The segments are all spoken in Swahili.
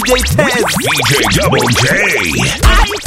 DJ Tez. DJ Double J.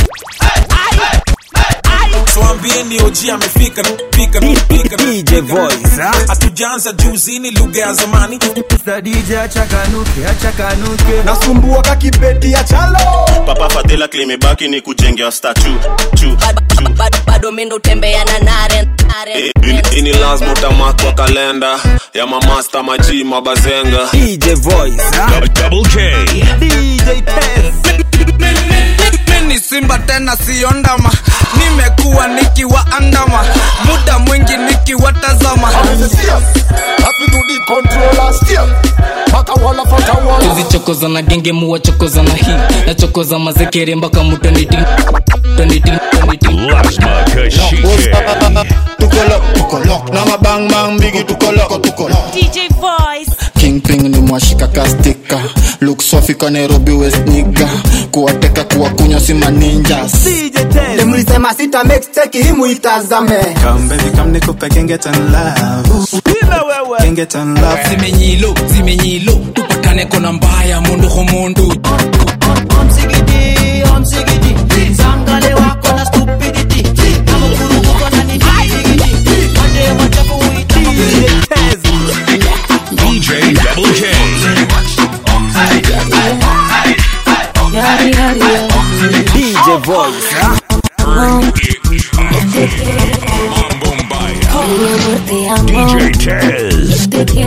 Tuambieni OG amefika fika fika DJ Voice. ah. hatujaanza juzini lugha ya zamani Mr. DJ achakanuke, achakanuke. nasumbua kakibeti ya chalo papa fadhila klimebaki ni kujengea statu chu bado mindo tembea na nare nare. ini lazima utamakwa kalenda ya mamasta maji mabazenga DJ Voice. ah. Double K. DJ Tez. mimi ni simba tena siondama nimekuwa nikiwaandama muda mwingi nikiwatazama tuzichokoza na genge muwachokoza na hii nachokoza mazekere mpaka mutoniti toniti toniti Lasma Kashike. tukolo tukolo na mabangmang bigi tukolo tukolo DJ Voice. kingping ni mwashika kastika luksofika nairobi west niga kuwateka kuwakunywa si maninjas DJ Tez. mlisema sita mixteki himu itazame Come baby, come nikupe can get on love. Bila wewe. Can get on love. zimenyilo zimenyilo tupatane kona mbaya mundu ho mundu DJ Tez. DJ Double J. DJ Voice. ah. DJ Tez.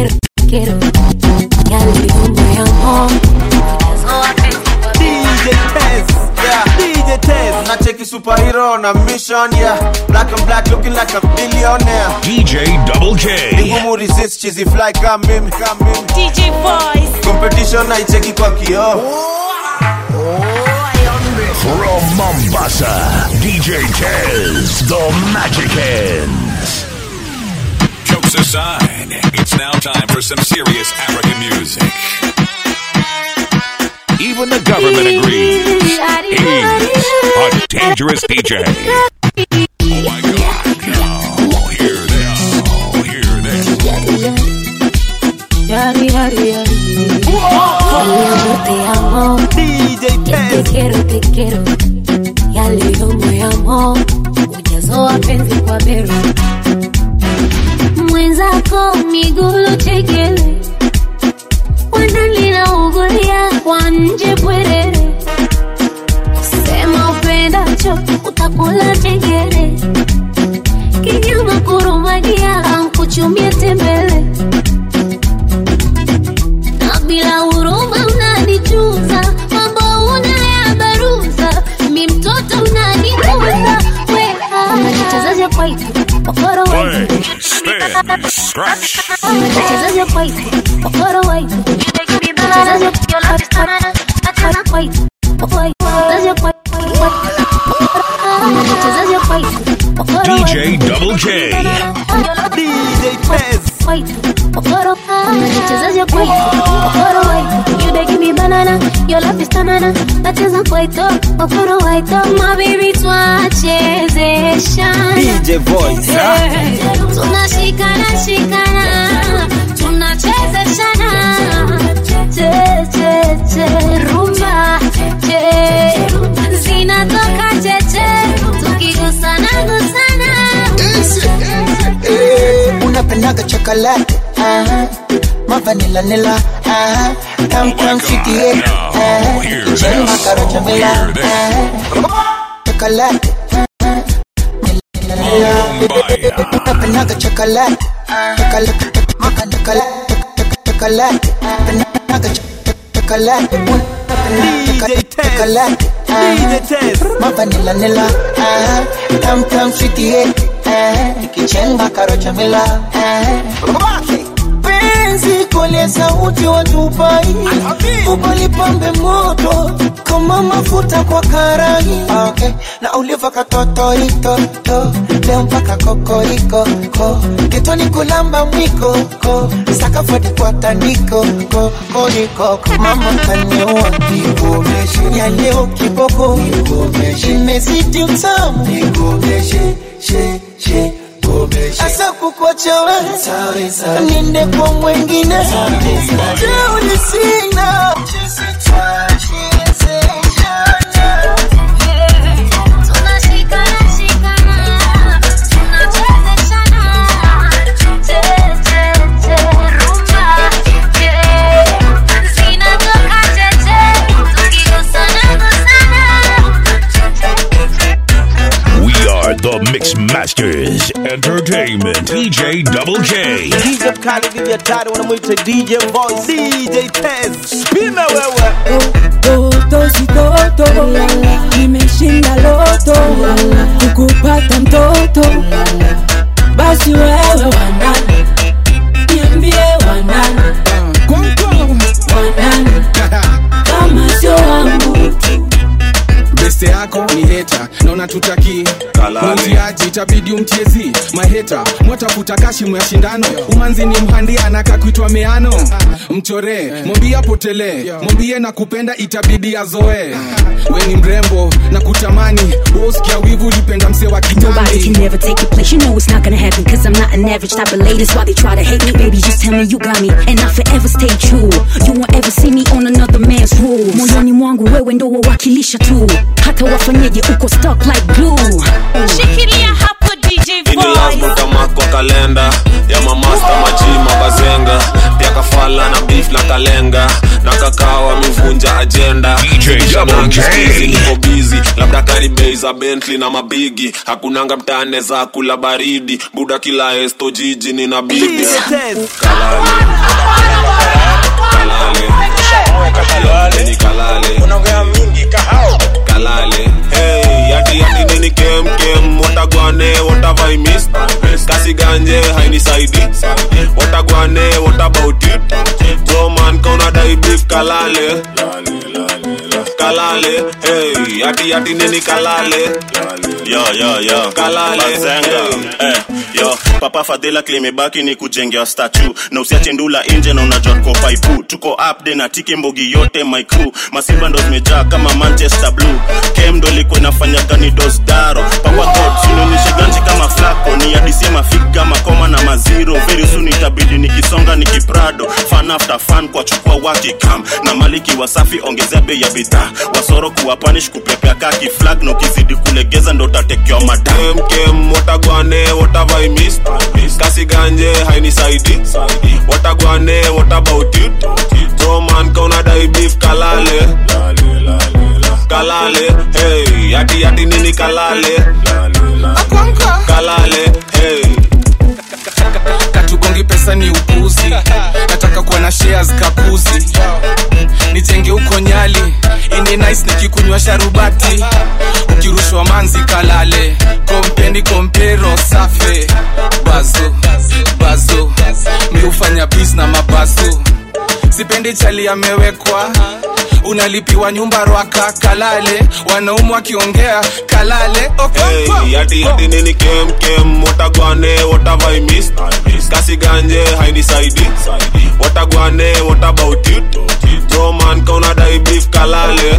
DJ Tez. DJ Tez. nacheki superhero na mission yeah black and black looking like a billionaire DJ Double K. ngumu resist chizi fly kama mimi kama mimi DJ Voice. competition naicheki kwa kioo From Mombasa, DJ Tez, the Magic Hands. Jokes aside, it's now time for some serious African music. Even the government agrees. He's a dangerous DJ. Oh my God! Now hear this. Hear this. DJ Tez. quiero, te quiero. Ya leo moyamo ujazo wa penzi kwa bero mwenzako migulu chekele wanalina ugulia kwa nje pwerere sema upendacho utakula chengere kinyama kurumagia ankuchumie tembele na bila huruma unanichuza mambo unayabaruza mi mtoto unanikuza unajichezaja kwaito okoro waito Bang, spin, scratch. unajichezaja kwaito okoro waito unajichezaja kwaito unajichezaja kwaito okoro DJ Double K. DJ Tez. unajichezaja kwaito okoro waito you dey give me banana your love is banana nacheza kwaito okoro waito my baby twachezeshana DJ Voice. ah. tunashikana shikana tunachezeshana che che che rumba che zinatoka cheche tukigusana gusana unapendaga chokolate aha. mavanila nila aha. tamtam fikie Now, hear this. chenga karocha mila Hear this. aha. chokolate aha. Nila. Mbaya. unapendaga chokolate chokolate chokolate chokolate unapendaga cho- chokolate DJ Tez. chokolate DJ Tez. mavanila nila aha. tamtam fikie ikichenga karocha mila penzi kole sauti watupai ubalipambe moto kama mafuta kwa karai okay. na uliva katotoitoto leo mpaka kokoriko ko kitoni kulamba mwiko ko sakafadi kwa tandiko ko koriko mama kaniua nikuomeshe ya leo kiboko nikuomeshe imezidi utamu nikuomeshe she she asa kukuacha wewe ninde kwa mwengine jeuli sina Entertainment. DJ Double K. DJ mkali DJ hatari wanamwita DJ Voice DJ Tez Spime wewe toto si toto nimeshinda loto kukupata mtoto basi wewe wanani niambie wanani wanani kama sio wangu tu beste yako ni heta na unatutaki mutiaji itabidi umtiezi maheta mwatafuta kashimu ya shindano umanzi ni mhandia anaka kuitwa meano mchoree mwambie apotelee mwambie na kupenda itabidi azoe we ni mrembo na kutamani uskia wivu ulipenda mse wa Nobody can kitambi never take your place. You know it's not gonna happen. Cause I'm not an average type of lady. That's why they try to hate me. Baby, just tell me you got me. And I'll forever stay true. You won't ever see me on another man's rules. Moyoni mwangu wewe ndo wawakilisha tu. Hata wafanyeje uko stuck like glue. Shikilia hapo DJ ini lazima utamakwa kalenda ya mamasta majima bazenga pia kafala na beef na kalenga na kakawa mivunja ajenda DJ Double J. Sikizi niko bizi labda karibei za bentley na mabigi hakunanga mtane za kula baridi buda kila esto jiji nina bibi DJ Tez kalale kalale ni kalale kalale hey yati yati nini kem kem watagwane what have i missed kasi ganje hainisaidi watagwane what about it bro man kauna dai beef kalale kalale hey yati yati nini kalale yo yo yo Kalale. Bazenga. eh, yo papa fadhila klimebaki ni kujengea statu na usiache ndula nje na unajua tuko paipu tuko upde na tiki mbogi yote my crew masimba ndo zimejaa kama manchester blue kem ndo ilikuwa inafanyaga ni dosdaro papa god sinaonyeshe ganji kama flako ni adisie mafiga makoma na maziro very soon itabidi nikisonga nikiprado fan after fan kwa chukua wakikam na maliki wasafi ongezea bei ya bidhaa wasoro kuwa panish kupepea kaki flag na ukizidi kulegeza ndo utatekewa madam kem kem watagwane what have i missed kasi ganje hainisaidi watagwane what about it bro man kauna dai beef kalale kalale hey yati yati nini kalale kalale hey katugongi pesa ni upuzi nataka kuwa na shares kapuzi nijenge huko nyali ini nice nikikunywa sharubati ukirushwa manzi kalale kompeni kompero safe bazo bazo mi hufanya bis na mabazo sipendi chali amewekwa unalipiwa nyumba rwaka kalale wanaumu wakiongea kalale okonkwo Hey, yati yati nini kem kem watagwane what have I missed kasi ganje hainisaidi watagwane what about it bro man kauna dai beef kalale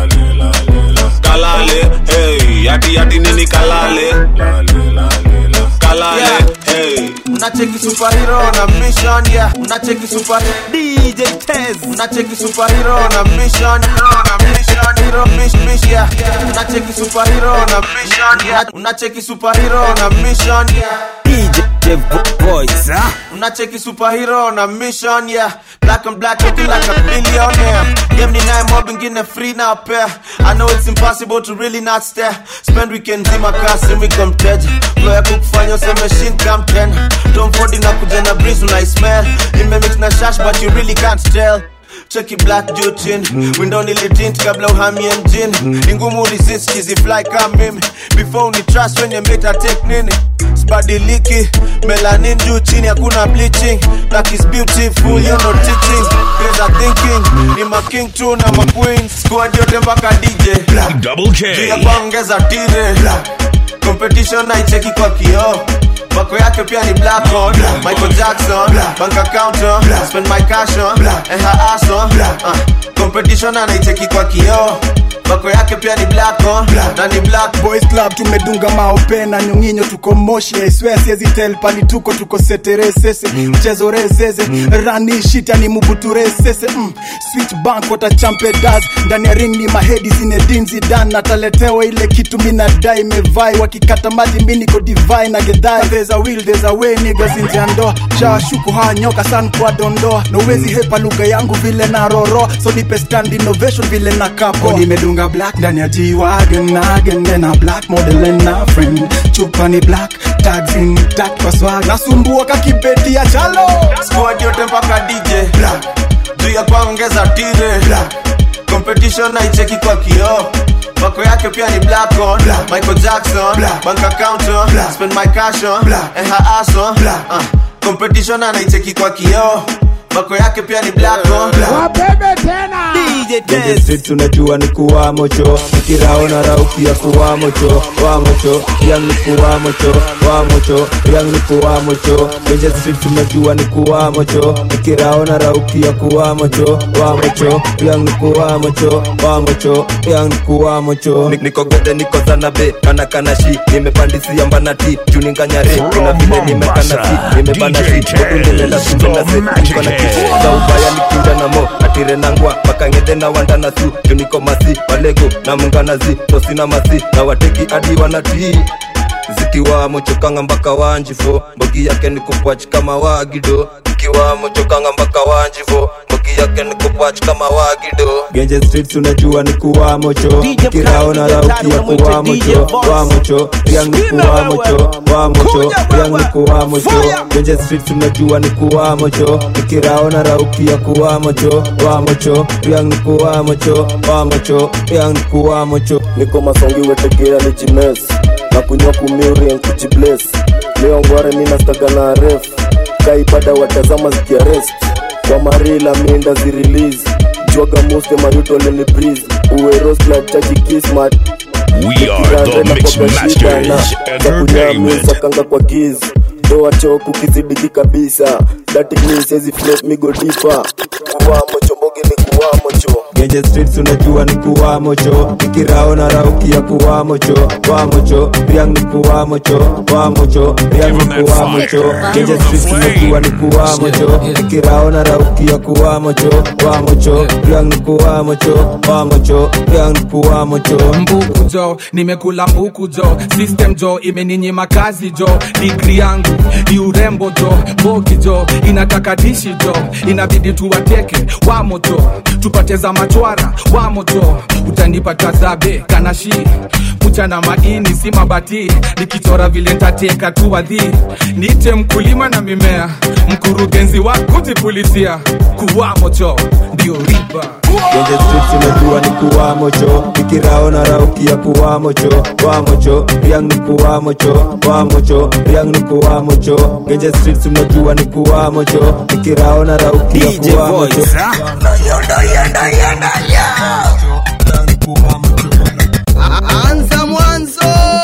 kalale hey yati yati nini kalale kalale hey Unacheki superhero na mission yeah Unacheki super DJ Tez Unacheki superhero na mission na mission hero mission mission yeah Unacheki superhero na mission yeah Unacheki superhero na mission yeah DJ Voice ah Unacheki superhero na mission yeah Black and black looking like a billionaire Game ni naye mob ingine free na pair I know it's impossible to really not stare Spend weekend zima kasi wiko mteja Flow ya kukufanya useme shin come ten Tom Ford inakuja na breeze unaismell Imemix na shash but you really can't tell cheki black jutin window nilitint kabla uhamie mjini ingumu resist chizi fly kama mimi before uni trust when you meta take nini sibadiliki melanin juu chini hakuna bleaching black is beautiful you know teaching There's a thinking ni ma king tu na ma queen squad yote mpaka DJ Double K. ya kuongeza tire competition naicheki kwa kioo wako yake pia ni black on michael jackson bank account on spend my cash on and her ass on uh, competition anaicheki kwa kioo wako yake pia ni black on na ni black boys club tumedunga maope na nyonginyo tuko moshi aiswea siezi tel pali tuko tuko seteresese mchezo resese rani shita ni mubuturesese mm. switch bank watachampe das ndani ya ring ni mahedi zinedinzi dan nataletewa ile kitu minadai mevai wakikata maji mi niko divai na gedhai there's a will there's a way niggas nje ya ndoa shawashuku haya nyoka san kwa dondoa na uwezi hepa lugha yangu vile na roro so nipe stand innovation vile na kapo nimedunga bonga black ndani ya G-Wagon again then a black model and a friend chupa ni black tags intact kwa swag nasumbua kakibeti ya chalo squad yote mpaka dj black juu ya kuongeza tire black competition naicheki kwa kioo Bako yake pia ni black on black. Michael Jackson black. Bank account on black. Spend my cash on black. And her ass on black. Uh. Competition anaicheki kwa kioo Bako yake pia ni black on black. wabebe tena DJ Genge street tunajua ni kuwa mocho Nikirao na raukia kuwa mocho Wa mocho, yang ni kuwa mocho Wa mocho, yang ni kuwa mocho Genge street tunajua ni kuwa mocho Nikirao na raukia kuwa mocho Wa mocho, yang ni kuwa mocho Wa mocho, yang ni kuwa mocho Nik- niko gode niko zanabe kana kana shi nimepandisia mbanati juu ninganyare kuna vile nimekana si nimebana si odundelenda sindenda se niko na kitu za ubaya nikinja na mo atire nangwa makangede na wanda na su juu niko masi walego na munganazi tosina masi na wateki adi wanatii zikiwa mochokanga mpaka wanjifo mbogi yake ni kupwach kama wagido zikiwa mochokanga mpaka wanjifo mbogi yake ni kupwach kama wagido Genje street tunajua ni kuwa mocho Kirao na raukia kuwa mocho Wa mocho, yang ni kuwa mocho Wa mocho, yang ni kuwa mocho Genje street tunajua ni kuwa mocho Kirao na raukia kuwa mocho Wa mocho, yang ni kuwa mocho Wa mocho, yang ni kuwa mocho niko masongi wetegea ni jimes na kunywa kumiuri nkujibles leo ngware minastaga na ref kaibada watazama zikiarest kwa marila minda zirelease jwaga muste mayuto leni breeze uweroskla chaji kismat We are the Mix Masters Entertainment. sakanga kwa giz doa choku kizidiki kabisa datiknisezi flet migodipa kuwamo chombogi ni kuwamo cho Genje street tunajua ni kuwa mocho Nikirao na raukia kuwa mocho Wa mocho, yang ni kuwa mocho Wa mocho, yang ni kuwa mocho Genje street tunajua ni kuwa mocho Nikirao na raukia kuwa mocho Wa mocho, yang ni kuwa mocho Wa mocho, yang ni kuwa mocho mbuku jo nimekula mbuku jo system jo imeninyima kazi jo digri yangu ni urembo jo bogi jo inataka dishi jo inabidi tuwateke wamo jo tupate za machwara wamo jo utanipata zabe kanashi kucha na maini si mabati nikichora vile ntateka tu wadhi niite mkulima na mimea mkurugenzi wa kujipulizia kuwamo jo ndio riba Genje street tunajua ni kuwa mocho Nikirao na raukia kuwa mocho Wa mocho, yang ni kuwa mocho Wa mocho, yang ni kuwa mocho Genje street tunajua ni kuwa mocho Nikirao na raukia kuwa mocho anza mwanzo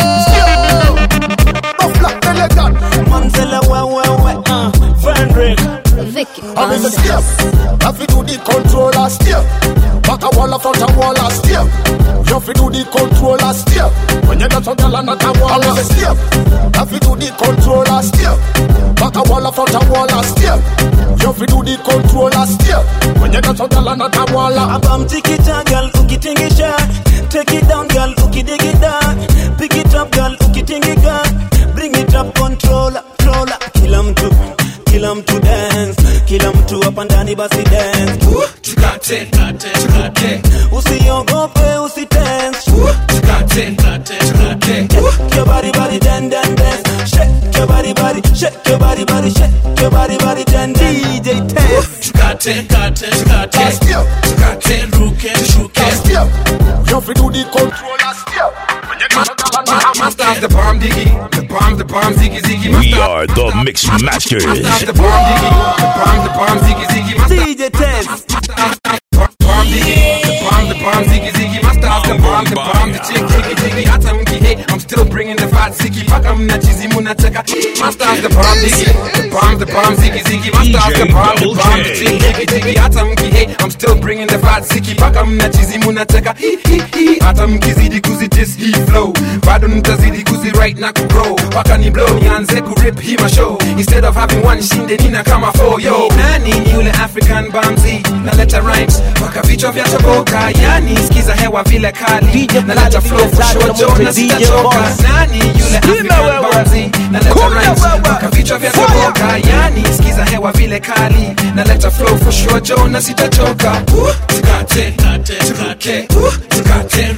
Mamzela wewewe uh, Fenric I'm in the step. Have to do the controller step. Back a wall front a wall a step. You have to do the controller step. When you get a girl and not a wall a step. Have to do the controller step. Back a wall front a wall a step. You have to do the controller step. When you get a girl and not a wall a Abam tikita girl ukitingisha Take it down girl ukidigida Pick it up girl ukitingiga Bring it up controller controller Kila mtu kila mtu dance kila mtu hapa ndani basi dance tukate tukate usiogope usitense tukate tukate Shake your body, body, den, den, dance. Shake your body, body, shake your body, body, shake your body, body, den, den. DJ Test. tukate tukate tukate tukate ruke tushuke You have to do the controller step. When you get a girl and not a Masters the bomb diggy, the bomb, the bomb ziggy ziggy. We are the Mix Masters. Masters the bomb diggy, the bomb, the bomb ziggy ziggy. DJ Test. Bomb diggy, the bomb, the bomb ziggy ziggy. Masters the bomb, the bomb, the chick jiggy jiggy. Hata mki hey, I'm still bringing the fat ziggy. Paka mna chizi munataka. Masters the bomb diggy, the bomb, the bomb ziggy ziggy. Masters the bomb, the bomb, the chick jiggy jiggy. Hata mki hey, I'm still bringing the fat ziggy. Paka mna chizi munataka. Hi hi hi. Hata mkizidi kuzitis hii flow, bado nitazidi kuziwrite na kugrow. Paka ni blow nianze kurip hii mashow. Instead of having one shinde nina kama four yo. Nani ni yule African Bamzi naleta rhymes mpaka vichwa vya toboka, yani sikiza hewa vile kali naleta flow for sure jo na sitachoka. Nani yule African Bamzi naleta rhymes mpaka vichwa vya toboka, yani sikiza hewa vile kali naleta flow for sure jo na sitachoka. Uh, Tukate tukate tukate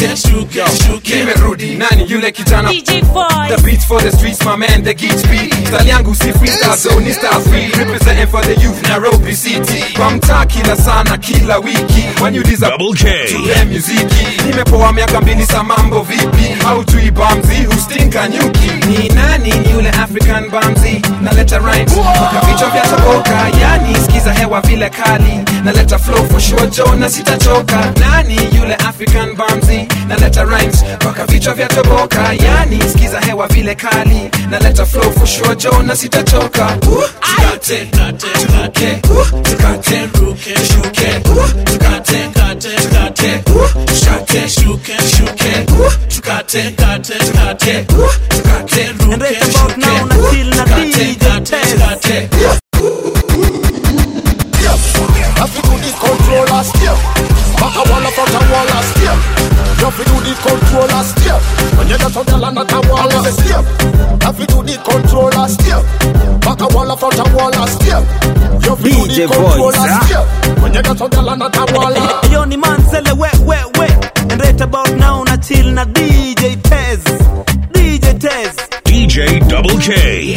shuke shuke shuke nimerudi nani yule kijana DJ Voice. the beats for the streets my man the geek speed style yangu si freestyle so ni style free representing for the youth Nairobi city kwa mtaa kila sana kila wiki waniuliza Double K. tupe muziki nimepoa miaka mbili sa mambo vipi au tuibamzi hustinka nyuki ni nani ni yule african bamzi naleta rhymes mpaka vichwa vya toboka yani skiza hewa vile kali naleta flow for sure jo na sitachoka nani yule african bamzi naleta rhymes mpaka vichwa vya toboka yani skiza hewa vile kali naleta flow for sure jo na sitachoka Uh, tukate tukate uh, tukate ruke shuke uh, tukate tukate uh, tukate shuke shuke uh, tukate tukate tukate uh, tukate ruke shuke tukate tukate tukate Have to do the controller step. Back a wall up front a wall a step. You have to do the controller step. When you get on the land at a wall a step. Have to do the controller step. Back a wall up front a wall a step. You have to do the DJ controller Voice, ah. step. When you get on the land at a wall a Yo ni Mansele we we we And right about now na chill na DJ Tez DJ Tez DJ Double K.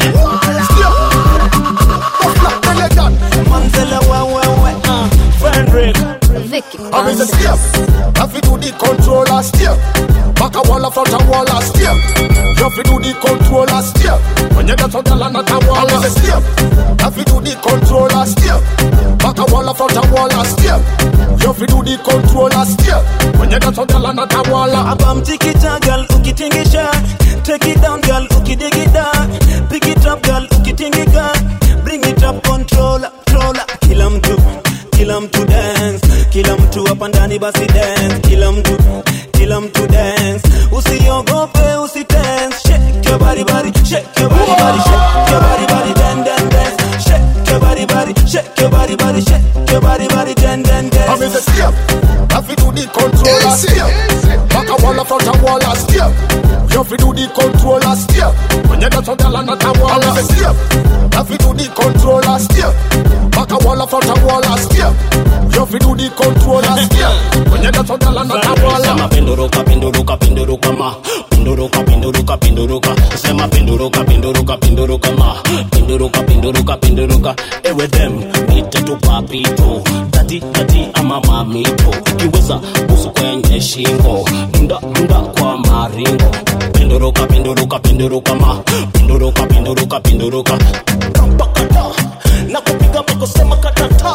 Mansele we we we uh, Frederick Vicky I'm in the step. Have to do the controller step. Back a wall up front a wall a step. You have to do the controller step. When you get on the land at a wall a step. Have to do the controller step. Back a wall up front a wall a step. You have to do the controller step. When you get on the land at a wall a Hapa mtikita girl ukitingisha Take it down girl ukidigida Pick it up girl ukitingika Bring it up controller controller Kila mtu kila mtu dance kila mtu hapa ndani basi dance kila mtu kila mtu dance usiogope usitense shake your body body shake your body body shake your body body dan dan dance shake your body body shake your body body shake your body body dan dan dance I'm in the step. Have to do the controller step. Back a wall up front a wall a step. You have to do the controller step. When you get on the land at a wall a step. Have to do the controller step. Back a wall up front a wall a step. You have to do the controller step. When you get on the land at a wall a sema penduruka penduruka penduruka ma penduruka penduruka penduruka sema penduruka penduruka penduruka ma penduruka penduruka penduruka ewe them nite tu papito dadi dadi ama mamito ikiweza busu kwenye shingo mda mda kwa maringo penduruka penduruka penduruka ma penduruka penduruka penduruka rampakata na kupiga miko sema katata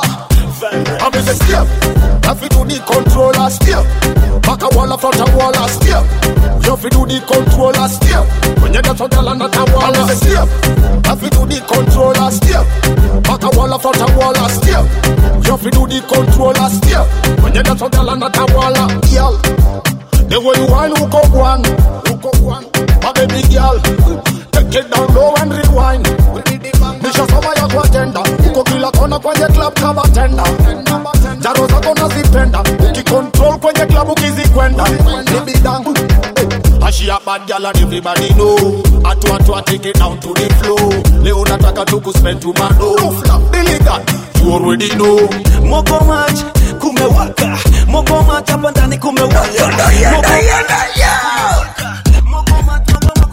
I'm in the step. Have to do the controller step. Back a wall up front a wall a step. You have to do the controller step. When you get on the land at a wall a step. Have to do the controller step. Back a wall up front a wall a step. You have to do the controller step. When you get on the land at a wall a girl. The way you whine, hook up one, hook up one. My baby girl, take it down low and rewind. Nisha soma ya kwa tenda uko kila kona kwenye club kama tenda jaro zako nazipenda ukicontrol kwenye club ukizikwenda nibidangu Ashi a bad girl and everybody know Atu atu a take it down to the floor Leo nataka tu kuspend to mano Billy God, you already know Moko match kumewaka Moko match hapa ndani kumewaka Moko match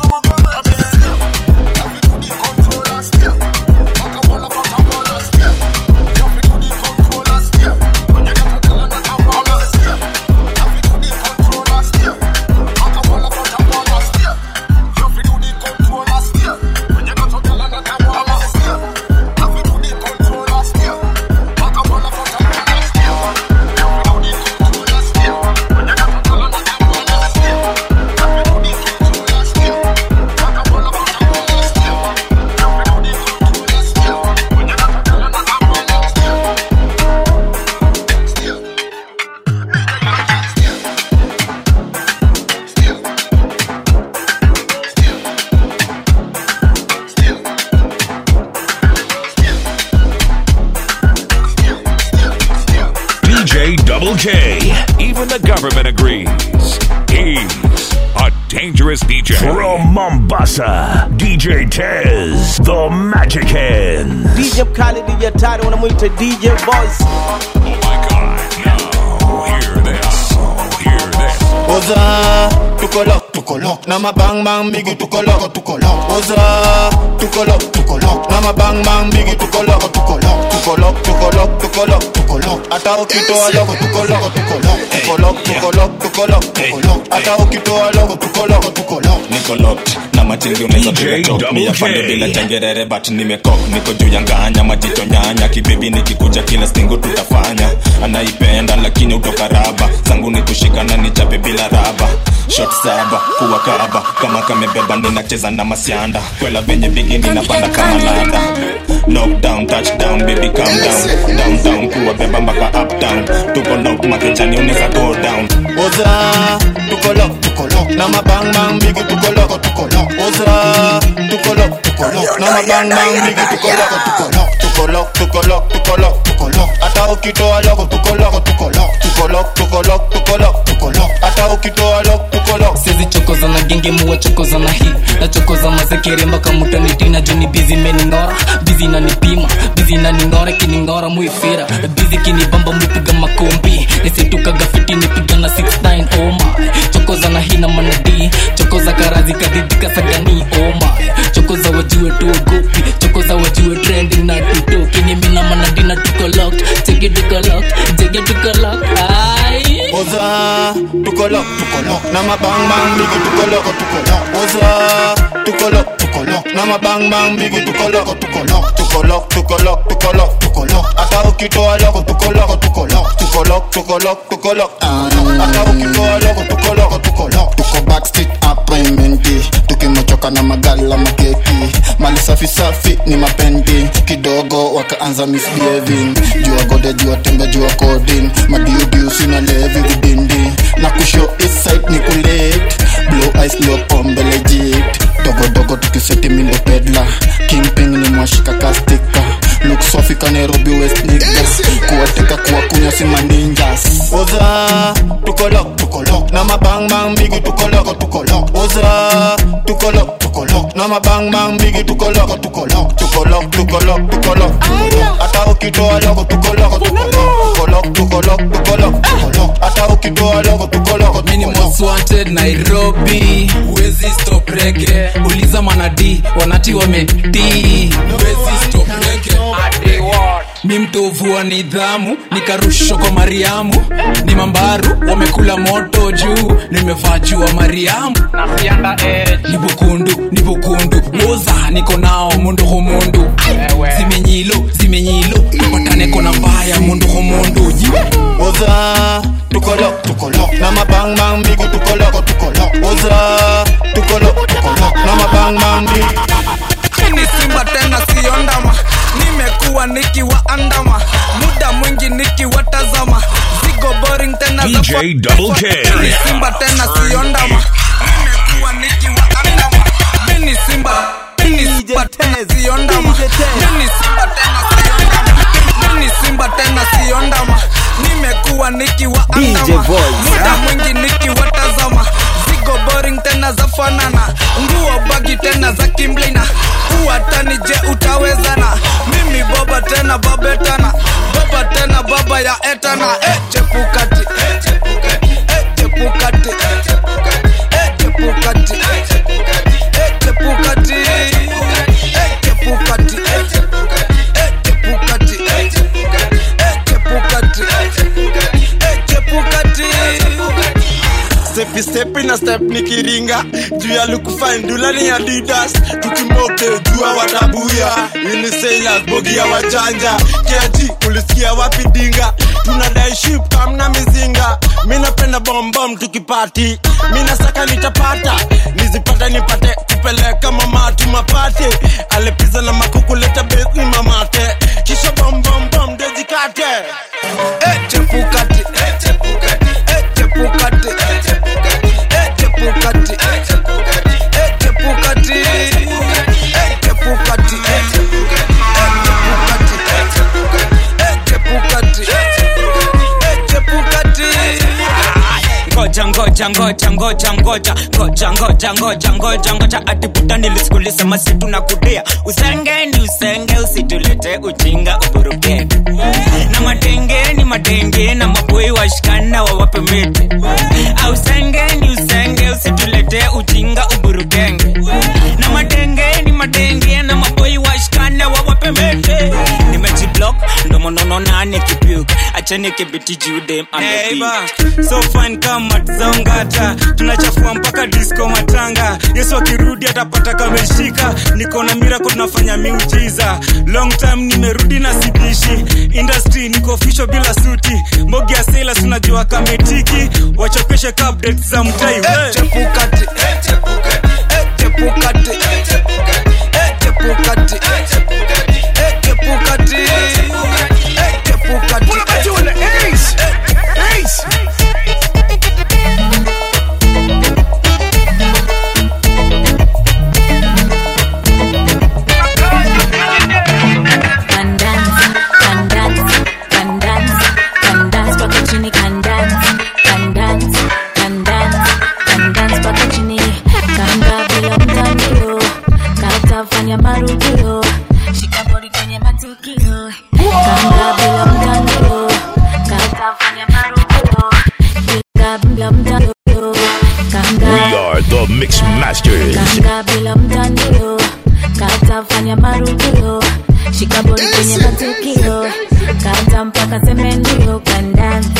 DJ Double K. Even the government agrees. He's a dangerous DJ. From Mombasa, DJ Tez, the Magic Hands. DJ Khaled DJ hatari wanamwita DJ Voice Hear this. Hear this. oza tukolok tukolok na mabang bang bigi tukolok tukolok oza tukolok tukolok na mabang bang bigi tukolok tukolok tukolok tukolok tukolok tukolok hata ukitoa loko tukolok tukolok tukolok tukolok tukolok tukolok hata ukitoa loko tukolok tukolok niko locked na matingi unaweza piga top mi afande bila changerere but nimekok niko juu ya nganya majicho nyanya kibebi nikikuja kila stingo tutafanya anaipenda lakini utoka raba zangu ni kushikana nichape bila raba shot saba kuwa kaba kama kamebeba ninacheza na masianda kwela venye bigi ninapanda kama landa knockdown touchdown baby calm down downtown kuwa beba mpaka uptown tuko lock makejani unaweza go down oza tukolok tukolok na mabang bang bigi tukolok tukolok oza tukolok tukolok na mabang bang bigi tukolok tukolok tukolok tukolok tukolok tukolok hata ukitoa loko tukolok tukolok tukolok tukolok tukolok tukolok hata ukitoa loko tukolok sizi chokoza na genge muwa chokoza na hii nachokoza mazekere mpaka mutanitina juni bizi meningora bizi nanipima bizi naningora kiningora muifira bizi kinibamba muipiga makombi nisitukaga fiti nipiga na 69 oh my chokoza na hii na manadi chokoza karazi kadidika sagani oh my chokoza wajue tuogopi chokoza wajue trending na tutoki nimina manadi na tuko locked cheki tuko locked cheki tuko locked ai oza tukolok tukolok na mabang bang bigi tukolok tukolok oza tukolok tukolok na mabang bang bigi tukolok tukolok tukolok tukolok tukolok tukolok hata ukitoa loko tukolok tukolok tukolok tukolok tukolok hata ukitoa loko tukolok tukolok tuko backstage appointmenti tukimochoka na magala makeki mali safi safi ni mapendi kidogo wakaanza misbehaving jua gode jua tembe jua kodin madiudiu sina levi vidindi na kusho iside ni kulit blue eyes ndio pombe legit dogodogo tukiseti mindo pedla kingping ni mwashika kastika look safi ka nairobi west niggas kuwateka kuwakunywa si maninjas oza tukolok tukolok na mabang bang bigi tukolok tukolok oza tukolok tukolok na mabang bang bigi tukolok tukolok tukolok tukolok tukolok hata ukitoa loko tukolok tukolok tukolok tukolok tukolok hata ukitoa loko tukolok mini most wanted nairobi wezi stop rege uliza manadi wanati wameti wezi stop rege mi mtovu wa nidhamu nikarushwa kwa mariamu ni mambaru wamekula moto juu nimevaa juu wa mariamu ni bukundu ni bukundu woza niko nao mundu humundu zimenyilo zimenyilo patane kona mbaya mundu humundu oza tukolok tukolok na mabang bang bigi tukolok tukolok oza tukolok tukolok na mabang bang bigi ni simba tena siondama nimekuwa nikiwaandama muda mwingi nikiwatazama zigo boring tena za DJ Double K. Ni simba tena siondama nimekuwa nikiwaandama mini simba mini simba tena siondama mini simba tena siondama mini simba tena siondama nimekuwa nikiwaandama DJ Voice. muda mwingi nikiwatazama zigo boring tena za fanana nguo bagi tena za kimblina uwatani je utawezana mimi baba tena babetana baba tena baba ya etana e chepukati e chepukati e chepukati e chepukati e chepukati e chepukati e chepukati e chepukati e chepukati e chepukati stepi stepi na step nikiringa juu ya lukufandula ni adidas tukimoke jua watabuya unisailas bogi ya wajanja keji ulisikia wapi dinga tunadai ship kamna mizinga mi napenda bombom tukipati mi nasaka nitapata nizipata nipate kupeleka mamatu mapate alepiza na makukuleta besi mamate kisha bombombom dejikate e chepukati e chepukati e chepukati e chepukati e chepukati e chepukati e chepukati e chepukati e chepukati e chepukati e chepukati ngoja ngoja ngoja ngoja ngoja ngoja ngoja ngoja ngoja ngoja ngoja atibuta nilisikulisema situ na kudia usenge ni usenge usitulete ujinga uburukenge na matenge ni matenge na maboi washikana wawape miti ausenge ni usenge usitulete ujinga uburukenge na matenge ni matenge na maboi washikana wawape miti nimejiblock ndomonono nane kipuk achene kibiti judem Neighbor, so fine kama zongata tunachafua mpaka disco matanga yesu akirudi atapata kameshika niko na mirako tunafanya miujiza long time nimerudi na sidishi industry niko fisho bila suti mbogi ya sela tunajua kametiki wachokeshe ka updates za mtai we. chepukati chepukati chepukati chepukati chepukati What about you in the ace? Ace. Can dance, can dance, can dance, can dance mpaka chini, can dance, can dance, can dance, can dance mpaka chini. Kanga bila mtandio, kata fanya marudio, shika bodi kwenye matukio. Kanga bila mtandio, kata fanya marudio, shika bila mtandio. Kanga We are the Mix Masters. kanga bila mtandio kata fanya marudio shika bodi kwenye matukio kata mpaka semendio kandani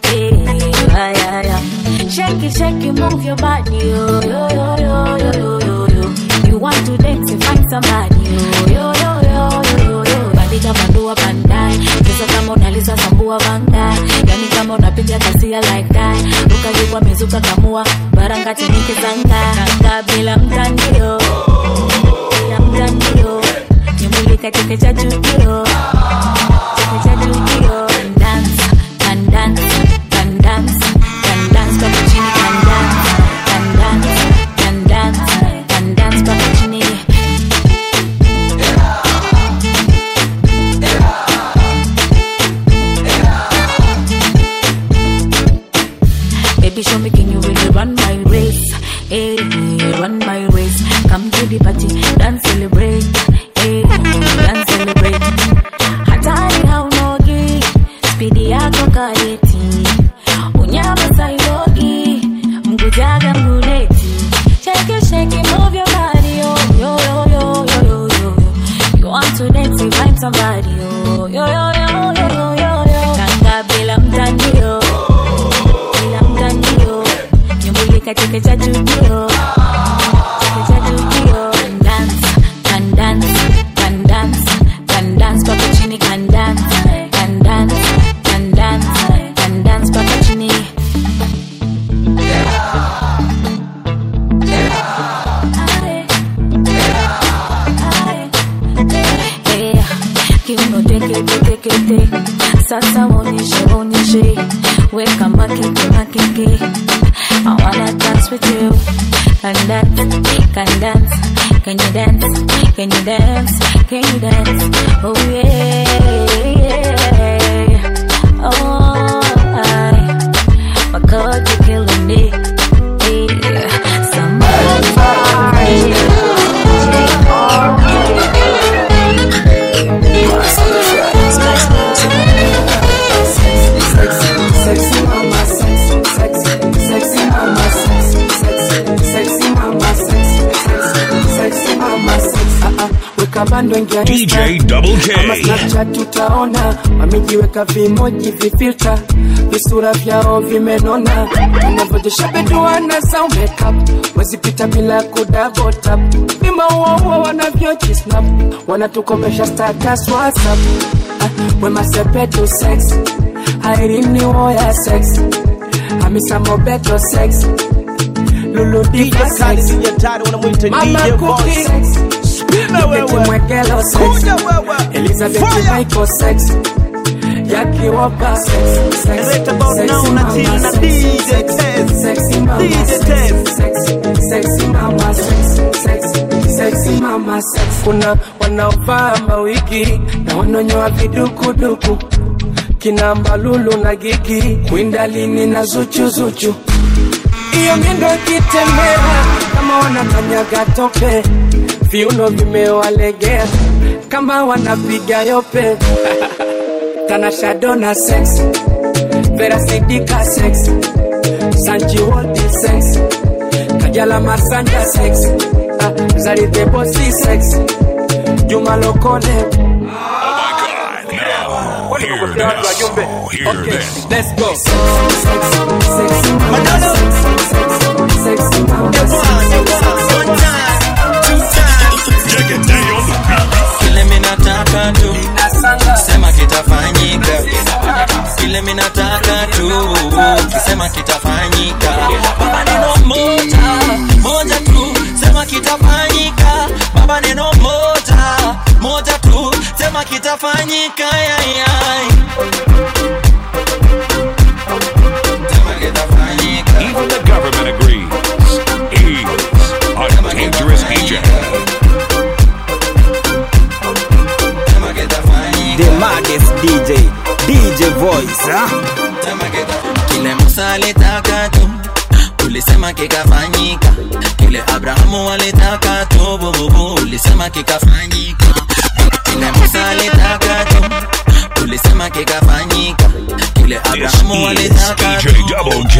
Shake it, shake it, move your body, yo, yo, yo, yo, yo, yo, yo, yo. You want to dance and find somebody, yo, yo, yo, yo, yo, yo, yo. Bandika bandua bandai, cheza kama unaliza sambua bandai, yani kama unapiga kasia like that. Ukajikwa mizuka kamua, baranga chenike zanga, kanga bila mtandio, bila mtandio. Nyumulika cheke cha jukio, cheke cha jukio. Can dance, can dance, can dance, can dance mpaka chini, can dance, can dance, can dance, can dance mpaka chini. Baby, show me can you really run my race? Hey, run my race. Come to the party, dance, celebrate. Hey, dance, celebrate. Hatari haunogi, spidi yako kareti. Unyama sailogi, mgujaga mguleti. Shake it, shake it, move your body, yo, yo, yo, yo, yo, yo, yo. You want to dance, you find somebody, yo, yo, yo, yo, yo, yo, yo, yo. Kanga bila mtandio bila mtandio nyumbulika cheke cha jujio cheke cha jujio Can dance, can dance, can dance, can dance mpaka chini can dance, can dance, can dance, can dance mpaka chini Eh, kiuno teke teke teke sasa onyeshe onyeshe weka makeke makeke I wanna dance with you can dance can dance can you dance can you dance can you dance oh yeah, yeah. oh I my God you're killing me yeah. somebody Sexy mama, sexy, sexy, sexy mama, sexy, sexy, sexy mama, sexy, sexy, sexy mama, sexy. Ah, ah, weka bando ingia DJ Double K. Ama Snapchat tutaona wamejiweka vimoji vifilta visura vyao vimenona unavyojesha beduana za makeup wezipita bila kudabotap vima uohuo wanavyojisnap wanatukomesha status whatsapp ah, wemasepetu sex airini woya sex hamisa mobeto sex luludiva sex mama kuki sex Nipete mwekelo sex Elizabeth Michael sex Jackie Walker sex sex sexy mama sex sex sexy mama sex sex sexy mama sex sex sexy mama sex kuna wanaovaa mawigi na wanonyoa vidukuduku kina mbalulu na gigi kwindalini na zuchuzuchu iyo miendo ikitembea kama wanakanyaga tope viuno vimewalegea kama wanapiga yope tanashadona sex verasidika sex sanjiwodi sex kajala masanja sex ah, zaridebosi sex juma lokole Hear this. Hear this. Let's go. kile minataka tu sema kitafanyika kile minataka tu kisema kitafanyika baba neno moja moja tu sema kitafanyika baba neno moja moja tu sema kitafanyika yayay Even the government agrees. He's a dangerous DJ. The maddest DJ, DJ voice, huh? kile musa alitaka tu ulisema kikafanyika kile abrahamu alitaka tu bububu ulisema kikafanyika kile musa alitaka tu ulisema kikafanyika kile abrahamu alitaka tu DJ Double J.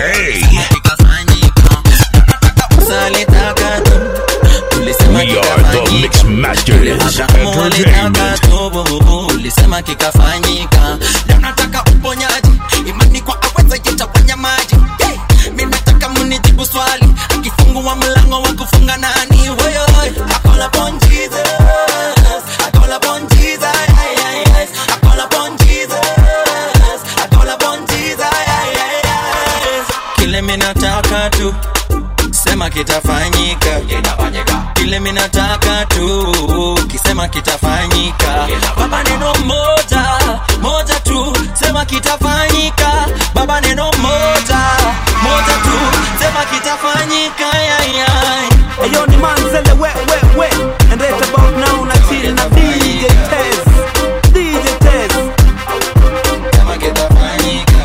musa alitaka tu ulisema We are the Mix Masters Entertainment. tubububu ulisema kikafanyika leo nataka uponyaji imani kwa aweza yetawanya maji yeah. mi nataka munijibu swali akifungua mlango wa kufunga nani woyoy akola upon Jesus akola upon Jesus ay, ay, ay. akola upon Jesus akola upon Jesus ay, ay, ay. kile mi nataka tu sema kitafanyika kile minataka tu kisema kitafanyika baba neno moja moja tu sema kitafanyika baba neno moja moja tu sema kitafanyika yayay Ayo ni manzele we we we And right about now na chill na DJ Tez DJ Tez Sema kitafanyika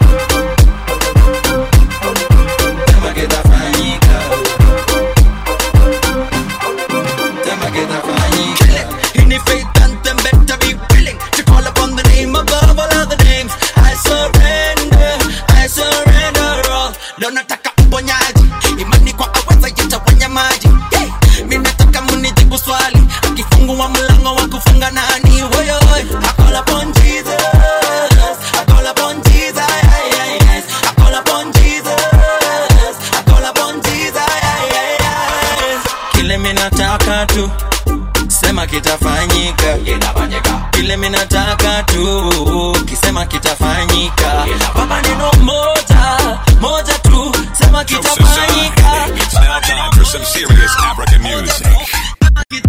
Sema kitafanyika Sema kitafanyika In faith and them better be willing To call upon the name above all other names I surrender, I surrender all Leo nataka uponyaji Imani kwa aweza yetawanya maji yeah. Mi nataka munijibu swali Akifungua mlango wa kufunga nani Woyoy, I call upon Jesus I call upon Jesus ay, ay, ay. I call upon Jesus I call upon Jesus ay, ay, ay. Kile mi nataka tu sema kitafanyika kile mi nataka tu kisema kitafanyika baba neno moja moja tu sema kitafanyika It's now time for some serious African music.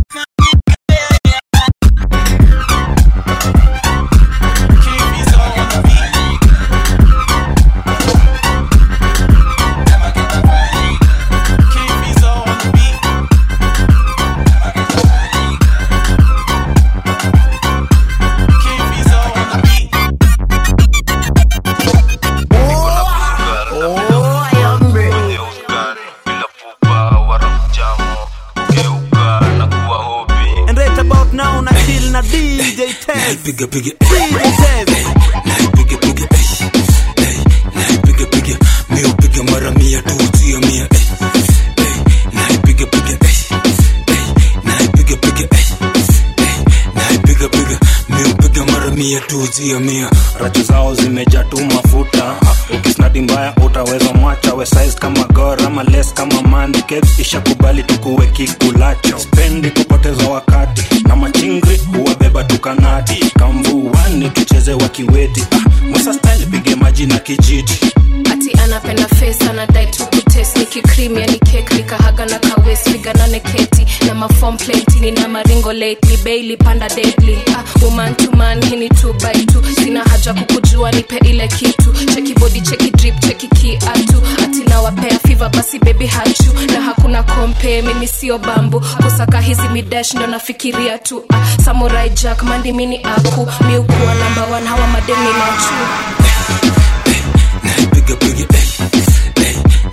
And right about now na chill na DJ Tez Piga piga DJ Tez piga piga piga piga mi upiga mara mia tu sio mia naipiga piga naipiga piga naipiga piga mi upiga mara mia tu sio mia rachu zao zimejaa tu mafuta ukisnadi mbaya utaweza mwacha we size kama gor ama les kama mandike ishakubali tukuwe kikulacho spendi kupoteza wakati na machingri huwabeba tukanati kamvuani tucheze wakiweti ah, musa style pige maji na kijiti ati anapenda face anadai tu kutes nikikrimia ni kek nikahaga na kawes piganane keti na mafom plenty nina maringo lately bailey panda deadly ah, woman to man hini two by two sina haja kukujua nipe ile kitu cheki body cheki drip cheki kiatu ati nawapea fiva basi baby hachu na hakuna kompe mimi sio bambu kusaka hizi midash ndo nafikiria tu ah, samurai jack mandi mini aku miukuwa namba one hawa madeni nachu naipiga piga naipiga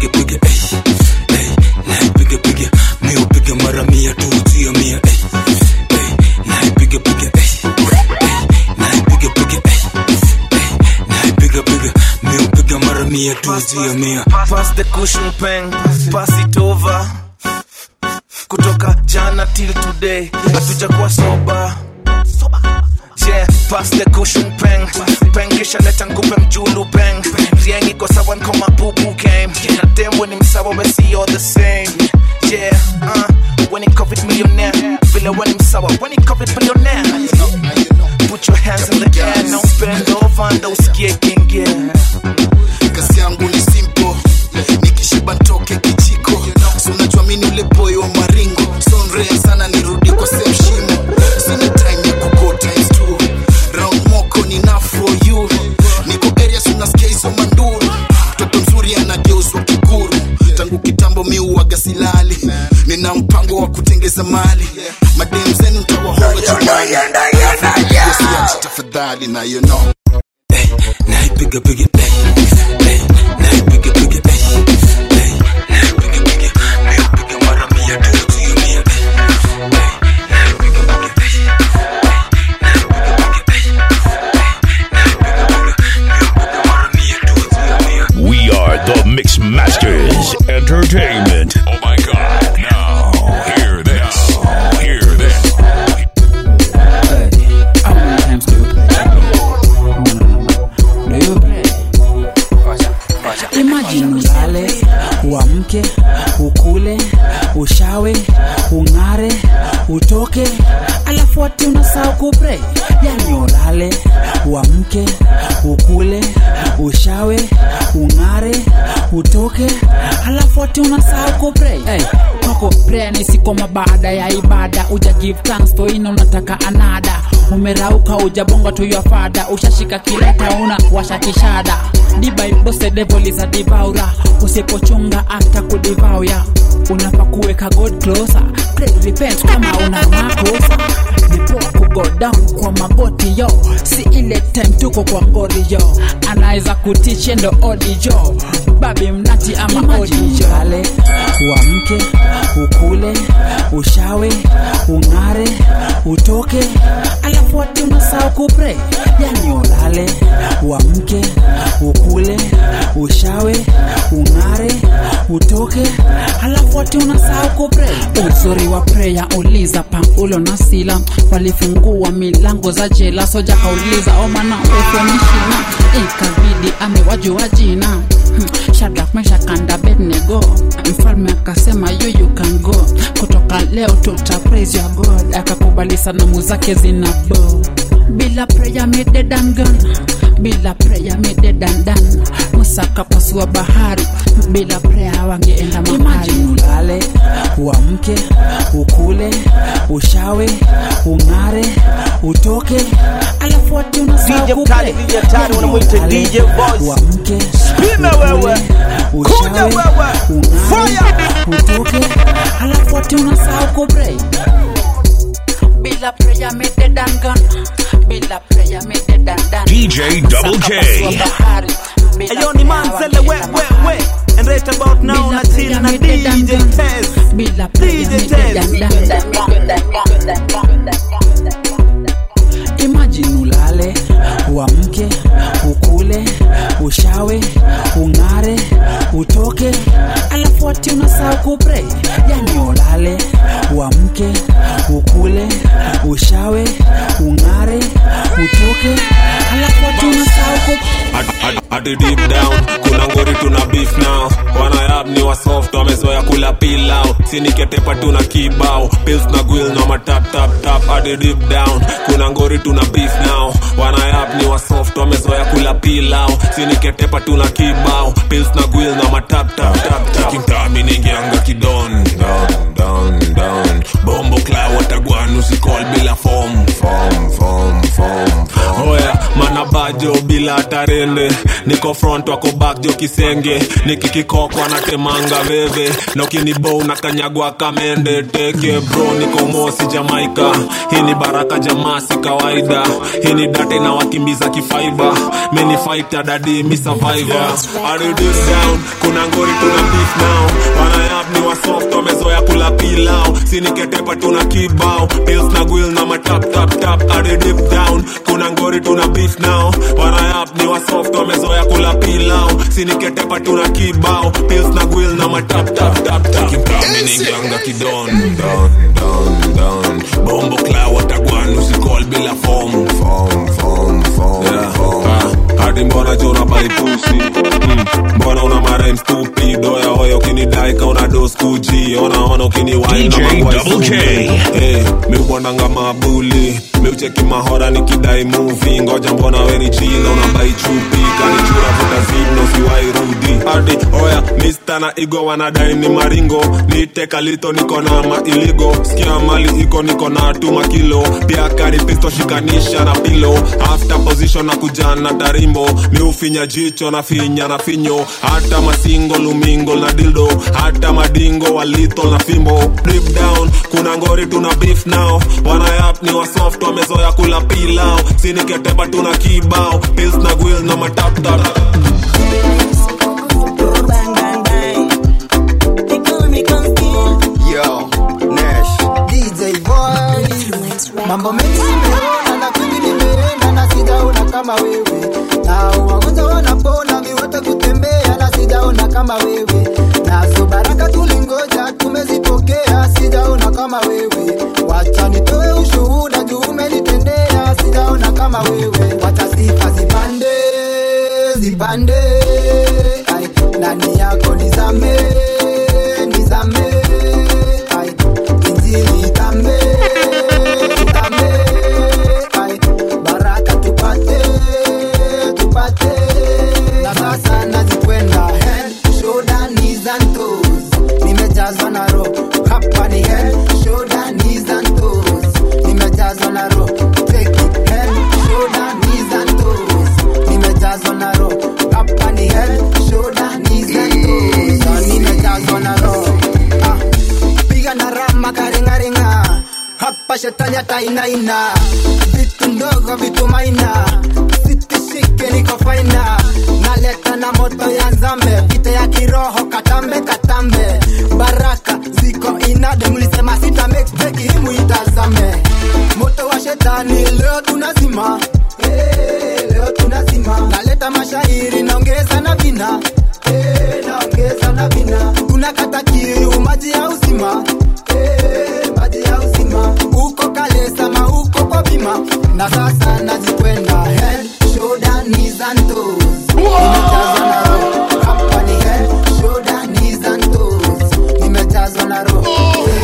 naipiga piga eh, eh, naipiga piga mi upiga mara mia tu sio mia eh, eh, naipiga piga eh, eh, naipiga piga eh, eh, naipiga piga mi upiga mara mia tu sio mia pass the cushion pen pass it over kutoka jana till today hatujakuwa soba Yeah, pass the cushion pen pen kisha leta ngupe mjulu pen rieng iko sawa nkoma bubu game na dem when msawa we see you're the same yeah uh, when it covid millionaire vile when msawa when it covid billionaire put your hands in the air no bend over ndo usikie kingie kazi yangu ni simple nikishiba ntoke kijiko so unajua mini ule boy wa maringo sonrea sana nirudi kwa same shimo sina time ya kugo times two round moko ni na for you niko area sunasikia hizo manduru mtoto mzuri anageuzwa kiguru tangu kitambo mi uwaga silali nina mpango wa kutengeza mali madem zenu ntawahoga chumbani Usiache tafadhali na you know naipiga piga eh, eh, naipiga piga eh, eh, naipiga piga mi upiga mara mia tu sio mia eh, eh, naipiga piga eh, We are the Mix Masters Entertainment. Oh my god. Now, hear this. Hear this. imajini ulale uamke ukule ushawe ung'are utoke alafu ati unasahau kupre yani ulale uamke ukule ushawe ung'are utoke alafu ati unasahau kupre hey, kwako prayer ni sikoma baada ya ibada uja give thanks for ina unataka anada umerauka ujabonga tu your father ushashika kileta una washa kishada dibaibose devil is a devourer usipochunga hata kudivauya unapa kuweka god closer pray repent kama una makosa nipoa kugo down kwa magoti yo si ile time tuko kwa ngori yo anaweza kutiche ndo odi jo babi mnati ama odi jo ale uamke ukule ushawe ung'are utoke alafu ati unasahau kupre yani ulale uamke ukule ushawe ung'are utoke alafu ati unasahau kupre uzuri wa preya uliza paulo na sila walifungua milango za jela soja kauliza omana ufonishina ikabidi amewajua jina Hmm, Shadrach, Meshach and Abednego. Mfalme akasema you you can go, kutoka leo tuta praise your God. Akakubali sanamu zake zina bo bila prayer me dead and gone, bila prayer me dead and done. Musa akapasua bahari, bila prayer wangeenda mahali. Ulale, uamke, ukule, ushawe, ung'are, utoke, alafu ati unasahau DJ Mkali, kupray. DJ Hatari, wanamuita Ulale, DJ Voice. uamke, Spime wewe. Kuja ushawe, wewe. ung'are, utoke, alafu ati unasahau kupray. Bila prayer me dead and gone, bila prayer me dead and done. DJ Double K. Akapasua bahari, bila Ayo ni prayer Manzele, we, wangeenda we, mahali. we. And right about now, Bila na chill prayer na me dead and DJ done. Tez. Bila prayer DJ me Tez. dead and done. Imagine ulale, uamke, ukule, ushawe, ung'are, utoke, alafu ati unasahau kupray. Yani ulale, uamke, ukule, ushawe, ung'are, utoke, alafu ati unasahau kupray. hadi deep down kuna ngori tuna beef now wanayab ni wasoft wamezoya kula pilau siniketepa tuna kibao pills na gwil na matap tap tap hadi deep down kuna ngori tuna beef now wanayab ni wasoft wamezoya kula pilau siniketepa tuna kibao pills na gwil na matap tap tap tap kimtami ningianga kidon down down down bombo kla watagwan usikol bila form form form form oya manaba bajo bila tarende niko front wako back jo kisenge nikikikokwa natemanga veve na ukinibo unakanyagwa kamende teke bro niko mosi jamaika hii ni baraka jamaa si kawaida hii ni date na wakimbiza kifaiba mini fighter dadi mi survivor I do this down kuna ngori tuna beef now wanayap ni wasoft wamezoya kula pilau siniketepa tuna kibao pills na gwil na matap tap tap I do dip down kuna ngori tuna beef now wanayap ni wasoft wamezoya kula pilau siniketepa tuna kibao pills na gwil na matap tap tap tap kimkamininganga kidon don don don bombo kla watagwan usikol bila form form form form yeah. hadi mbona jona baipusi mm. mbona una marem stupid oya oya ukinidai ka una dos kuji ona ona ukiniwai DJ na magwai Double K. sumu. Eh, mi ubonanga mabuli mi ucheki mahora nikidai muvi ngoja mbona weni china unabai chupi kanichura vuta zino siwai rudi hadi oya mista na igo wanadai ni maringo niteka lito niko na mailigo skia mali iko niko na tuma kilo pia kari pisto shikanisha na pilo after position na kujana tarimbo mi ufinya jicho na finya na finyo hata masingo lumingo na dildo hata madingo walito na fimbo deep down kuna ngori tuna beef now wanayap ni wasoft wamezoya kula pilau siniketeba tuna kibao pils na gwil na mataptap Yo, Nash, DJ Voice. Mambo mengi nimeona na kwingi nimeenda na sijaona kama wewe. Na wagonjwa wanapona viwete kutembea na sijaona kama wewe. Nazo baraka tulingoja tumezipokea sijaona kama wewe. Wacha nitoe ushuhuda juu umenitendea sijaona kama wewe. Wacha sifa zipande zipande. Ai, ndani yako nizame nizame. Ai, injili itame itame. Ai, baraka tupate tupate. Na sasa nazikwenda head shoulder knees and toes. Nimejazwa na roho hapa ni head shoulder knees and toes. Nimejazwa na roho take it head shoulder knees and toes. Nimejazwa na roho hapa ni head shoulder knees and toes. Na Nimejazwa na roho ah. Piga na rama karingaringa hapa shetani atainaina vitu ndogo vitu maina sitishike niko faina naleta na moto ya nzambe vita ya kiroho katambe katambe baraka ziko inade mlisema sita mexteki himu itazame moto wa shetani leo tunazima Eh, leo tunazima naleta mashairi naongeza na vina Eh, naongeza na vina tunakata kiu maji ya uzima Eh, maji ya uzima uko kalesa ma uko kwa bima na sasa nazikwenda head shoulder knees and toes nimejazwa na roho hapa ni head shoulder knees and toes nimejazwa na roho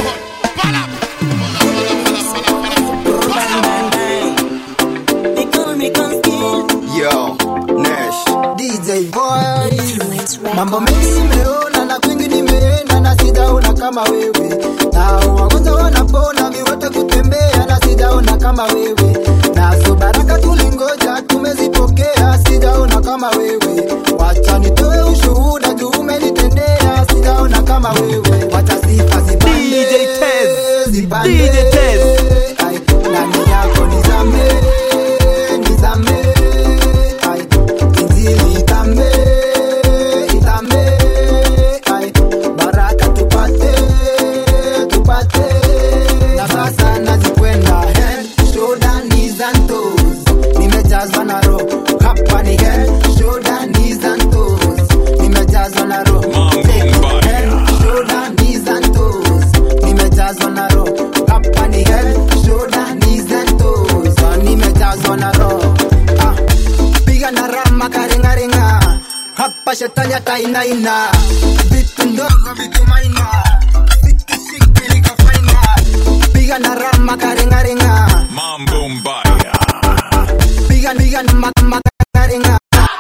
Yo, Nash, DJ Voice. Mambo mengi nimeona na kwingi nimeenda na sijaona kama wewe. Na wagonjwa wanapona viwete kutembea na sijaona kama wewe. Nazo baraka tulingoja tumezipokea sijaona kama wewe. Wacha nitoe ushuhuda juu umenitendea sijaona kama wewe. Wacha sifa zipande. DJ Tez. Zipande. DJ Tez. Ai, ndani yako nizame nizame ai injili itame itame ai baraka tupate tupate na sasa nazikwenda head shoulder knees and toes nimejazwa na roho hapa ni head shoulder knees and toes nimejazwa na roho head shoulder knees and toes nimejazwa na roho hapa ni head shoulder knees and toes Ah, nimejazwa na roho ah piga na rama karingaringa hapa shetani atainaina vitu ndogo vitu maina sikishiki niko faina piga na rama karingaringa Mambo mbaya. piga piga na ma- ma- karinga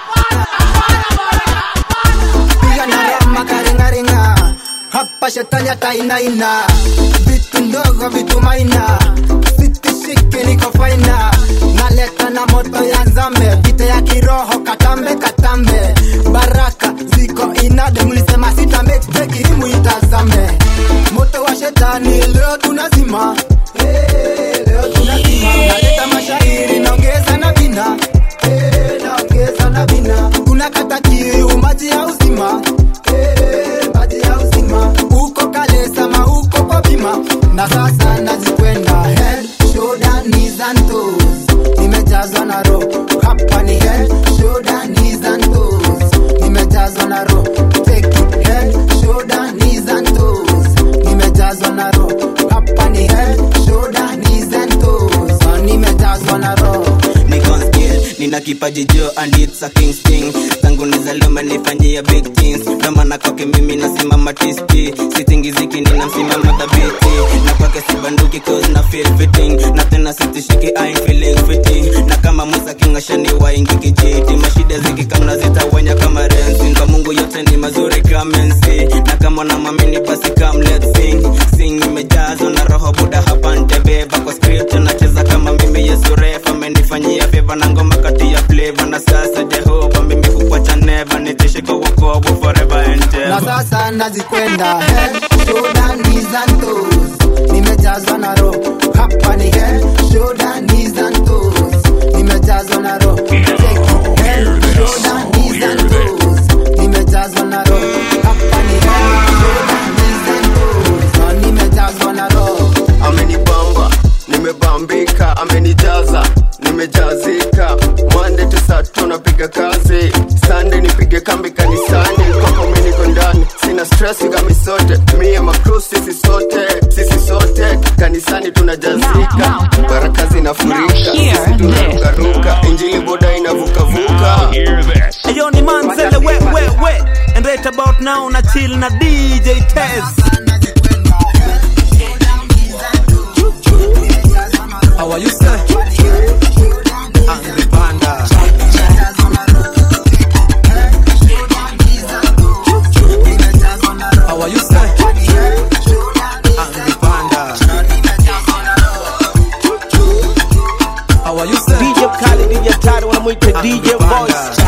piga na rama karingaringa hapa shetani atainaina vitu ndogo vitu maina sitishiki niko faina naleta na moto ya nzambe vita ya kiroho katambe katambe baraka ziko inade mlisema sitambe tekirimu itazame moto wa shetani leo tunazima Eh, leo tunazima naleta mashairi naongeza na vina Eh, naongeza na vina kuna kata kiu maji ya uzima Eh, maji ya uzima uko kale sama uko kwa bima na sasa nazikwenda head shoulder knees and toes nimejazwa na roho hapa ni head shoulder knees and toes nimejazwa na roho take it head shoulder knees and toes nimejazwa na roho hapa ni head shoulder knees and toes Ah, nimejazwa na roho niko on skill nina kipaji jo and it's a king sting tangu nizaliwe nifanyia big things ndo maana kwake mimi nasimama tisti sitingiziki nina msimama dhabiti na kwake sibanduki cause na feel fitting na tena sitishiki I ain't feeling fitting na kama Musa kingashani waingi kijiti mashida zikikamna zitawanya kama rensi kwa Mungu yote ni mazuri come and see na kama unamwamini basi come let's sing sing imejazwa na roho buda hapa ntebeba kwa script nacheza kama mimi Yesu refa amenifanyia favor na ngoma kati ya flavor na sasa Jehova mimi kukuacha never nitishe kwa wokovu forever and na ever sasa nazikwenda head shoulder knees and toes nimejazwa na roho hapa ni head shoulder knees and toes nimejazwa na roho Take it, head shoulder knees and toes nimejazwa na roho hapa ni head shoulder knees and toes Na nimejazwa na roho amenibamba nimebambika amenijaza nimejazika mande tusato napiga kazi sande nipige kambi kanisani kwako mi niko ndani sina stress kami sote mie makru sisi sote sisi sote kanisani tunajazika baraka zinafurika sisi tunarukaruka injili boda inavukavuka Hey, yo, ni man Zele, we, we, we. And right about now, na chill na DJ Tez. How are you, sir? Angry Panda. How are you, sir? Angry Panda. How are you, sir? DJ Kali, DJ Tari, wanamwita DJ Voice.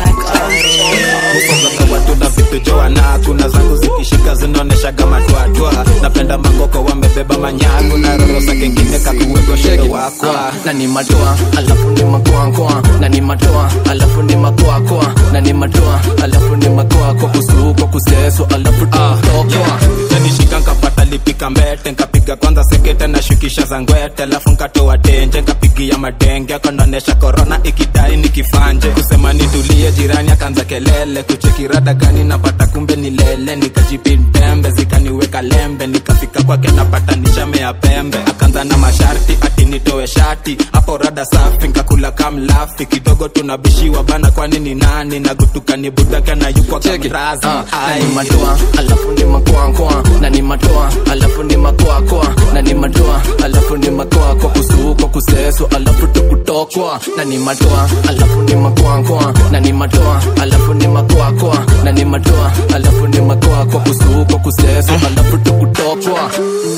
Kukonga watu na vitu joana kuna zangu zikishika zinaoneshaga matwatwa napenda magoko wamebeba manyagu na roro za kengine kakuwego shedo wakwa na ni matoa alafu ni makoakoa na ni matoa alafu ni makoakoa na ni matoa alafu ni makoako kusuko kuseso alafu tutokoa nishika nkapata lipika mbete nkapiga kwanza sekete na shukisha za ngwete alafu nkatoa tenje nkapigia madenge akonaonesha korona ikidai nikifanje kusema nitulie jirani akaanza kelele kuchekirada gani napata kumbe ni lele nikajipindembe zikaniweka lembe nikafika kwake napata nishamea pembe akaanza na masharti ati nitoe shati hapo rada safi nkakula kamlafi kidogo tunabishiwa bana kwani ni nani nagutuka ni budaka na yukwa kamrazi na ni matoa alafu ni makoakoa na ni matoa alafu ni makoakoa na ni matoa alafu ni makoako kusuko kuseso alafu tukutokwa na ni matoa alafu ni makoakoa na ni matoa alafu ni makoakoa na ni matoa alafu ni makoako kusuko kuseso alafu tukutokwa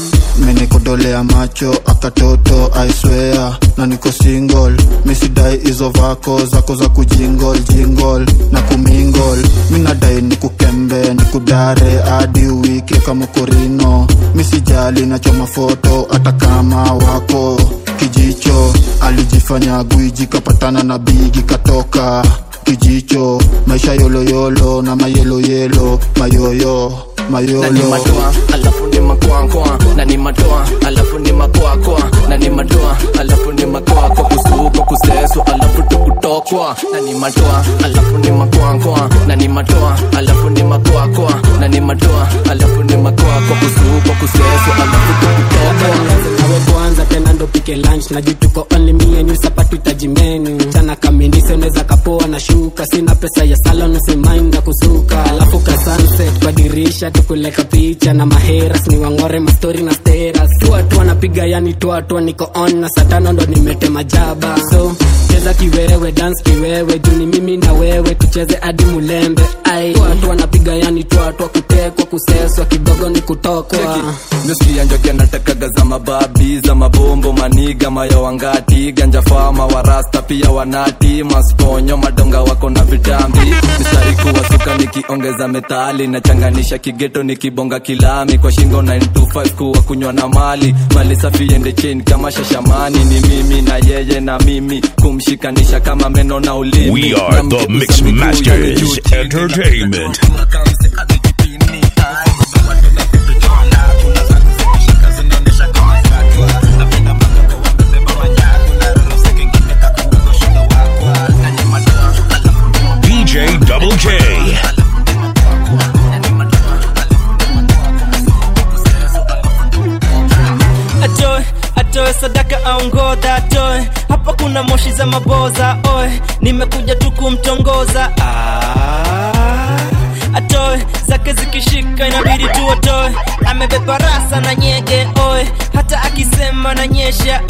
menikodolea macho akatoto aiswea na niko single misidai hizo vako zako za kujingol jingol na kumingol minadai nikukembe nikudare hadi wiki kama korino misijali nachoma foto hata kama wako kijicho alijifanya gwiji kapatana na bigi katoka kijicho maisha yoloyolo na mayeloyelo mayoyo na ni mayolo matoa alafu ni makoakoa na ni matoa alafu ni makoakoa na ni matoa alafu ni makoako kusuko kuseso alafu tukutokwa na ni matoa alafu ni makoakoa na ni matoa alafu ni makoakoa na ni matoa alafu ni makoako kusuko kuseso alafu tukutokwa nawe kwanza tena ndo pike lunch na juu tuko only me and you sapatu tajimenu chana kamindise unaweza kapoa na shuka sina pesa ya salon usimainda kusuka alafu ka sunset kwa dirisha tukuleka picha na maheras ni wangore mastori na steras tuatu wanapiga yani tuatu niko on na satano ndo nimetema jaba so cheza kiwewe dance kiwewe juni mimi na wewe tucheze hadi mulembe ai tuatu wanapiga yani tuatu kutekwa kuseswa kidogo ni kutokwa mesikia njoki anatakaga za mababi za mabombo maniga mayo wangati ganja fama warasta pia wanati masponyo madonga wako na vitambi mistari kuwasuka nikiongeza metali nachanganisha kigeto nikibonga kilami kwa shingo 925 kuwa kunywa na mali mali safi ende chini kama shashamani ni mimi na yeye na mimi kumshikanisha kama meno na ulimi We are the Mix Masters Entertainment. DJ Double K. atoe atoe sadaka aongodha atoe hapa kuna moshi za maboza oe nimekuja tu kumtongoza ah, atoe zake zikishika inabidi tu atoe amebeba rasa na nyege oe hata akisema na nyesha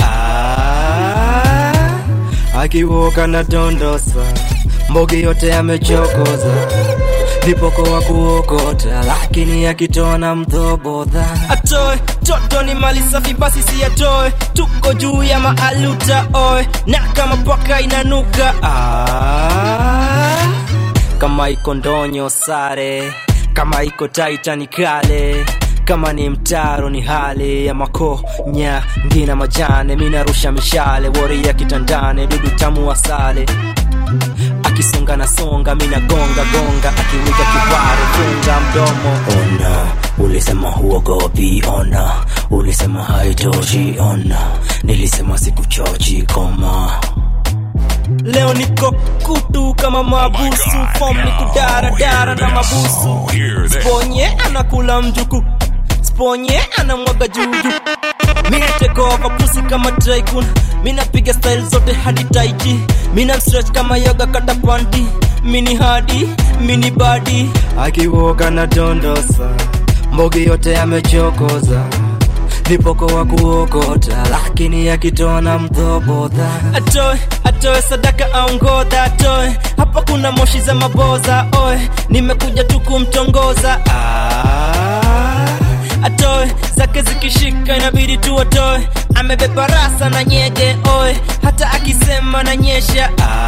ah, akiwoka na dondosa mbogi yote amechokoza vipoko wa kuokota lakini akitoa na mdhobodha atoe toto ni mali safi basi si atoe tuko juu ya maaluta oe na kama paka inanuka ah, kama iko ndonyo sare kama iko taitani kale kama ni mtaro ni hali ya makonya ngina majane minarusha mishale wori ya kitandane dudu tamu asale akisonga na songa mina gonga gonga akiwiga kiware funga mdomo ona ulisema huogopi ona ulisema haitoshi ona nilisema sikuchochi koma leo niko kutu kama mabusu fom ni kudaradara na mabusu sponye anakula mjuku sponye anamwaga juju minatekova pusi kama traikun minapiga style zote hadi taiji mina stretch kama yoga kata panti mini hadi mini badi akiwoga na dondosa mbogi yote amechokoza vipoko wa kuokota lakini akitoa na mdhobodha atoe atoe sadaka aongodha atoe hapa kuna moshi za maboza oe nimekuja tu kumtongoza ah, atoe zake zikishika inabidi tu atoe amebeba rasa na nyege oe hata akisema na nyesha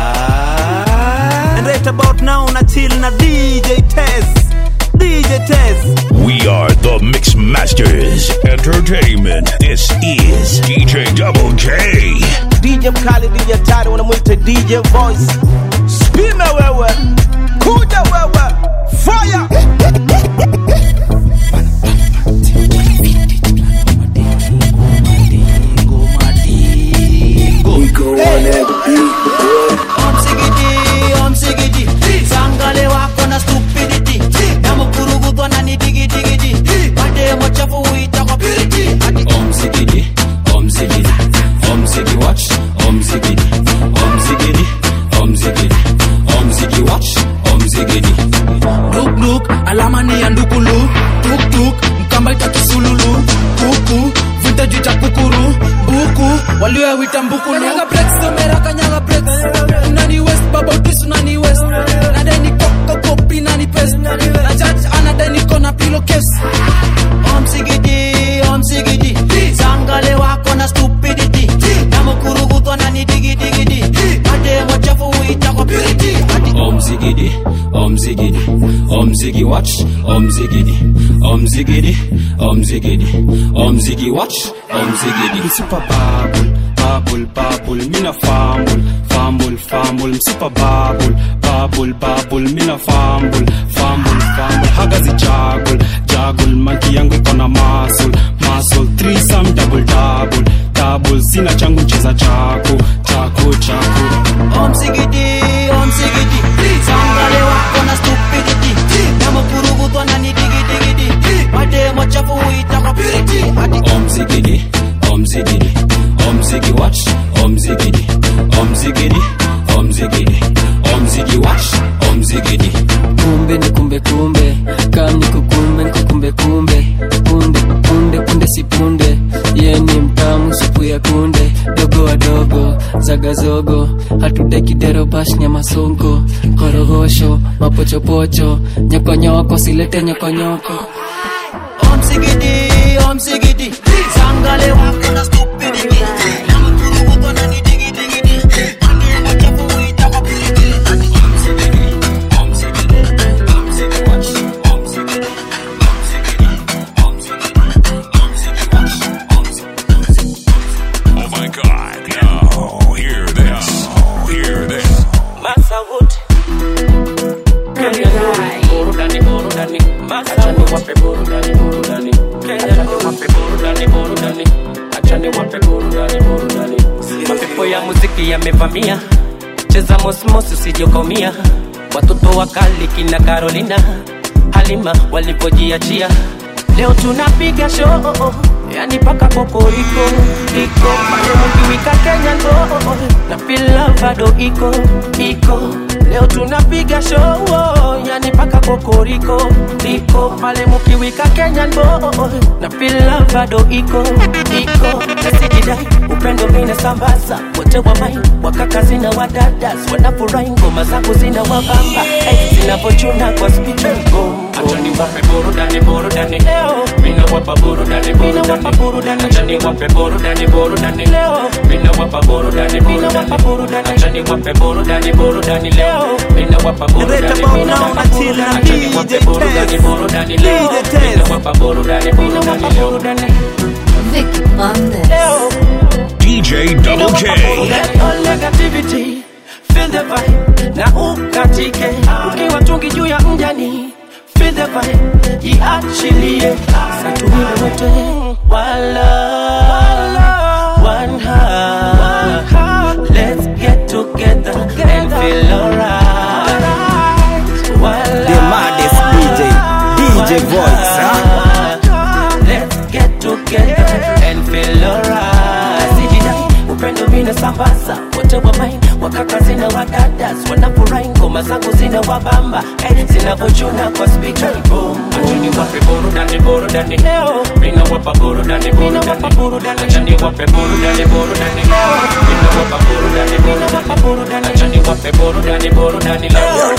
ah, And right about now na chill na DJ Tez DJ Tez We are the Mix Masters Entertainment. This is DJ Double K. DJ mkali DJ hatari wanamwita DJ Voice. Spime wewe, kuja wewe, fire. sangale wako na stupidity namkurugudhwa na ni digidigidi mademo chafu huita kwa piriti Omzigidi, omzigidi, omzigi watch, omzigidi, omzigidi, omzigidi, omzigi watch, omzigidi. dukduk alama ni ya ndukulu tuktuk mkamba itakisululu kuku vita juu cha kukuru buku walioyawita mbukulu kanyaga breaks somera kanyaga breaks unani west babotis unani west nadeni koko kopi nani pest na church anadeni kona pilo case omsigidi omsigidi sangale wako na stupidity namkurugudhwa na ni digidigidi mademo chafu huita kwa piriti Omzigidi, omzigidi, omzigi watch, omzigidi, omzigidi, omzigidi, omzigi watch, omzigidi. Super bubble, bubble, bubble, mina fumble, fumble, fumble, msupa bubble, bubble, bubble, mina fumble, fumble, fumble, haga zi juggle, juggle, manki yangu iko na muscle, muscle, threesome, double, double, double, sina changu cheza chako, chako, chako. omsigidi omsigidi sangale wako na stupidity namkurugudhwa na ni digidigidi mademo chafu huita kwa piriti Omzigidi, omzigidi, omzigi watch, omzigidi, omzigidi, omzigidi, omzigi watch, omzigidi. kumbe ni kumbe kumbe kam ni kukumbe nikukumbe kumbe punde punde punde si punde ye ni mtamu supu ya kunde dogo wadogo zagazogo hatudekidero bash nyama songo korogosho mapochopocho nyokonyoko silete nyokonyoko omsigidi omsigidi amevamia cheza mosmos usijokomia watoto wakali kina carolina halima walivyojiachia leo tunapiga show yani paka kokoriko iko pale mkiwika kenya ndo na pila bado iko iko leo tunapiga show yani paka kokoriko iko pale mkiwika kenya ndo na pila bado iko iko nasijidai upendo mina sambaza wote wa mai wakaka zina wadadas wanafurahi ngoma zangu zina wabamba hey, zinavochuna kwa spichego achani wape burudani burudani leo mina wapa burudani burudani burudani achani wape burudani burudani leo mina wapa burudani burudani achani wape burudani burudani leo mina wapa burudani burudani achani wape burudani burudani leo mina wapa burudani burudani leo Vicky Mondes. leo DJ Double K. All negativity, feel the vibe na ukatike ukiwa tungi juu ya mjani feel the vibe jiachilie satuile wote wala one heart let's get together and feel alright wala The maddest DJ, DJ Voice, huh? Let's get together and feel alright. Sijidai upendo mina sambaza wote wa main wakaka zina wadadas wanafurahi ngoma zangu zina wabamba hey, zinavochuna kwa spika boom achani wape burudani burudani leo mina wapa burudani burudani burudani achani wape burudani burudani leo mina wapa burudani burudani burudani achani wape burudani burudani leo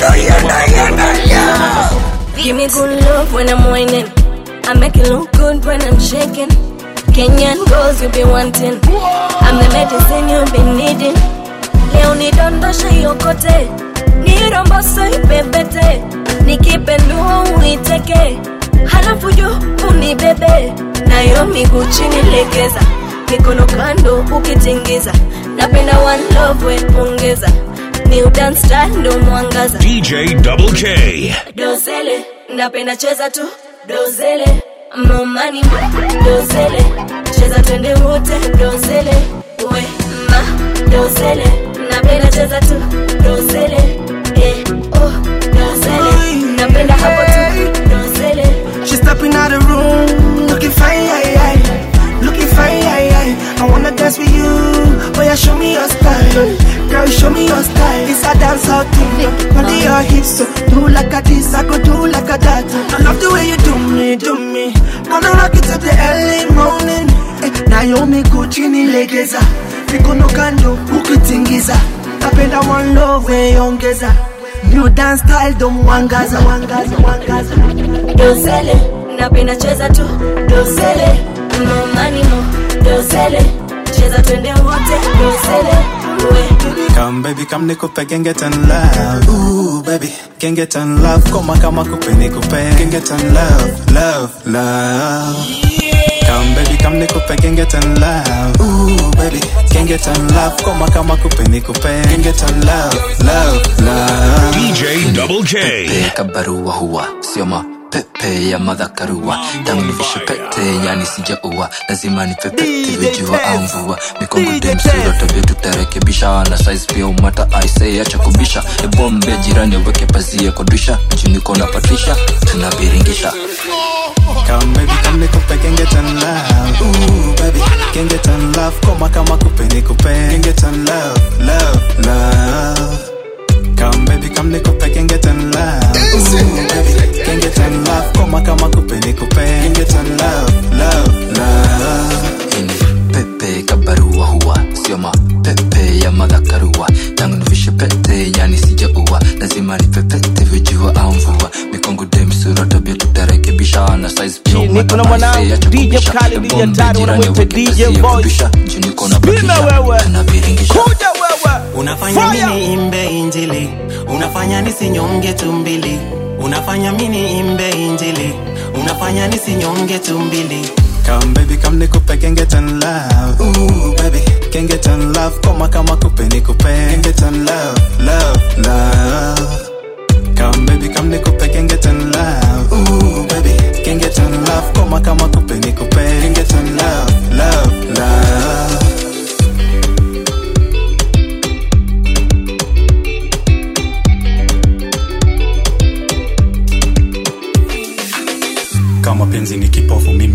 Give me good love when I'm whining. I make it look good when I'm shaking. Kenyan girls you be wanting. I'm the medicine you've been needing. Leo nidondoshe yokote, niromboso ipepete, nikipendua uiteke, halafu juu unibebe, nayo miguu chini legeza, mikono kando ukitingiza, napenda one love we ongeza, new dance style ndo mwangaza DJ Double K. dozele napenda cheza tu dozele momani dozele cheza twende wote dozele we ma dozele napenda cheza tu dozele eh, oh, dozele napenda hapo tu dozele She stepping out the room, looking fine, aye, aye. looking fine. Aye, aye. I wanna dance with you, but yeah, show me your style. Girl, show me your style. It's a dance out thing, under your hips. So do like a this, I go do like a that. I love the way you do me, do me. Gonna rock it till the early morning. Eh, Naomi Gucci ni legeza, mikono kando ukitingiza. Napenda one love we ongeza. New dance style don't wangaza, wangaza, wangaza. dozele napenda cheza tu dozele momani mo dozele cheza twende wote dozele we Come baby, come nikupe can get in love. Ooh baby, can get in love. Koma kama kupe nikupe can get in love, love, love. Come baby, come nikupe can get in love. Ooh baby, can get in love. Koma kama kupe nikupe can get in love, love, love. DJ Double K. Peka barua huwa sio mapepe ya madhakarua tangu nivishe pete yani sijaua lazima nipepete vijua au mvua mikongo demsura tabia tutarekebisha na size pia umata aise acha kubisha ebombe jirani aweke pazia kodisha juniko na patisha tunabiringisha Come baby, come nikupe can get in love. Ooh baby, can get in love. Koma kama kupe nikupe can get in love, love, love. Come baby, come nikupe can get in love. Ooh baby, can get in love. Koma kama kupe nikupe can get in love, love, love. pepe kabarua huwa sio mapepe ya madhakarua tangu nivishe pete yani sijaua lazima nipepete vijua au mvua mikongo demsura tabia tutarekebisha na size pia niko na mwanangu DJ Khaled DJ Tari wanamwita DJ Voice. Spina wewe, kuja wewe. unafanya Fire! mini imbe injili unafanya nisinyonge tumbili unafanya mini imbe injili unafanya nisinyonge tumbili Come baby, come nikupe can get in love. Ooh baby, can get in love. Koma kama kupe nikupe can get in love, love, love. Come baby, come nikupe can get in love. Ooh baby, can get in love. Koma kama kupe nikupe can get in love, love, love.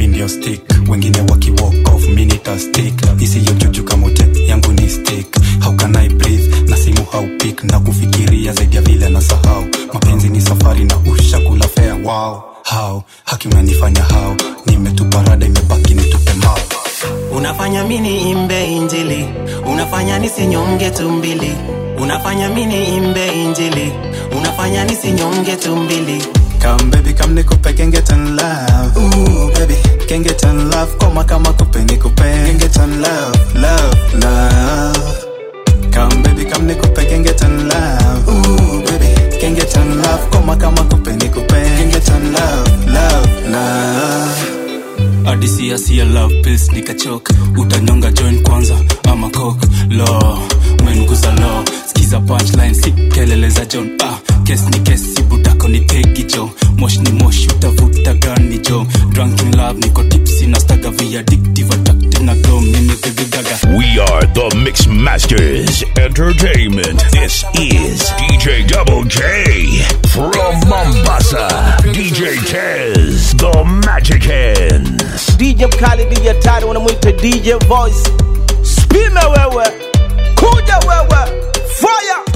ndio stick wengine waki walk off mi nita stick isiyo juju kamote yangu ni stick how can I breathe na simu haupik na kufikiria zaidi ya vile na sahau mapenzi ni safari na ushakula fea wow how haki unanifanya how nimetupa rada imebaki nitupe mao unafanya mini imbe injili unafanya nisinyonge tumbili unafanya mini imbe injili unafanya nisinyonge tumbili Come baby, come nikupe can get in love. Ooh baby, can get in love. Koma kama kupe nikupe can get in love, love, love. Come baby, come nikupe can get in love. Ooh baby, can get in love. Koma kama kupe nikupe can get in love, love, love. adisia sia love pills nikachoka utanyonga join kwanza ama coke lo menguza lo skiza punchline si kelele za john ah, kes ni kesi budako ni tegi jo mosh ni mosh utavuta gani jo drunk in love niko tipsi na staga via addictive attractive na dom mimi baby gaga We are the Mix Masters Entertainment. This is DJ Double J from Mombasa. DJ Tez, the Magic Hands. DJ mkali DJ hatari wanamwita DJ Voice. Spime wewe, kuja wewe, fire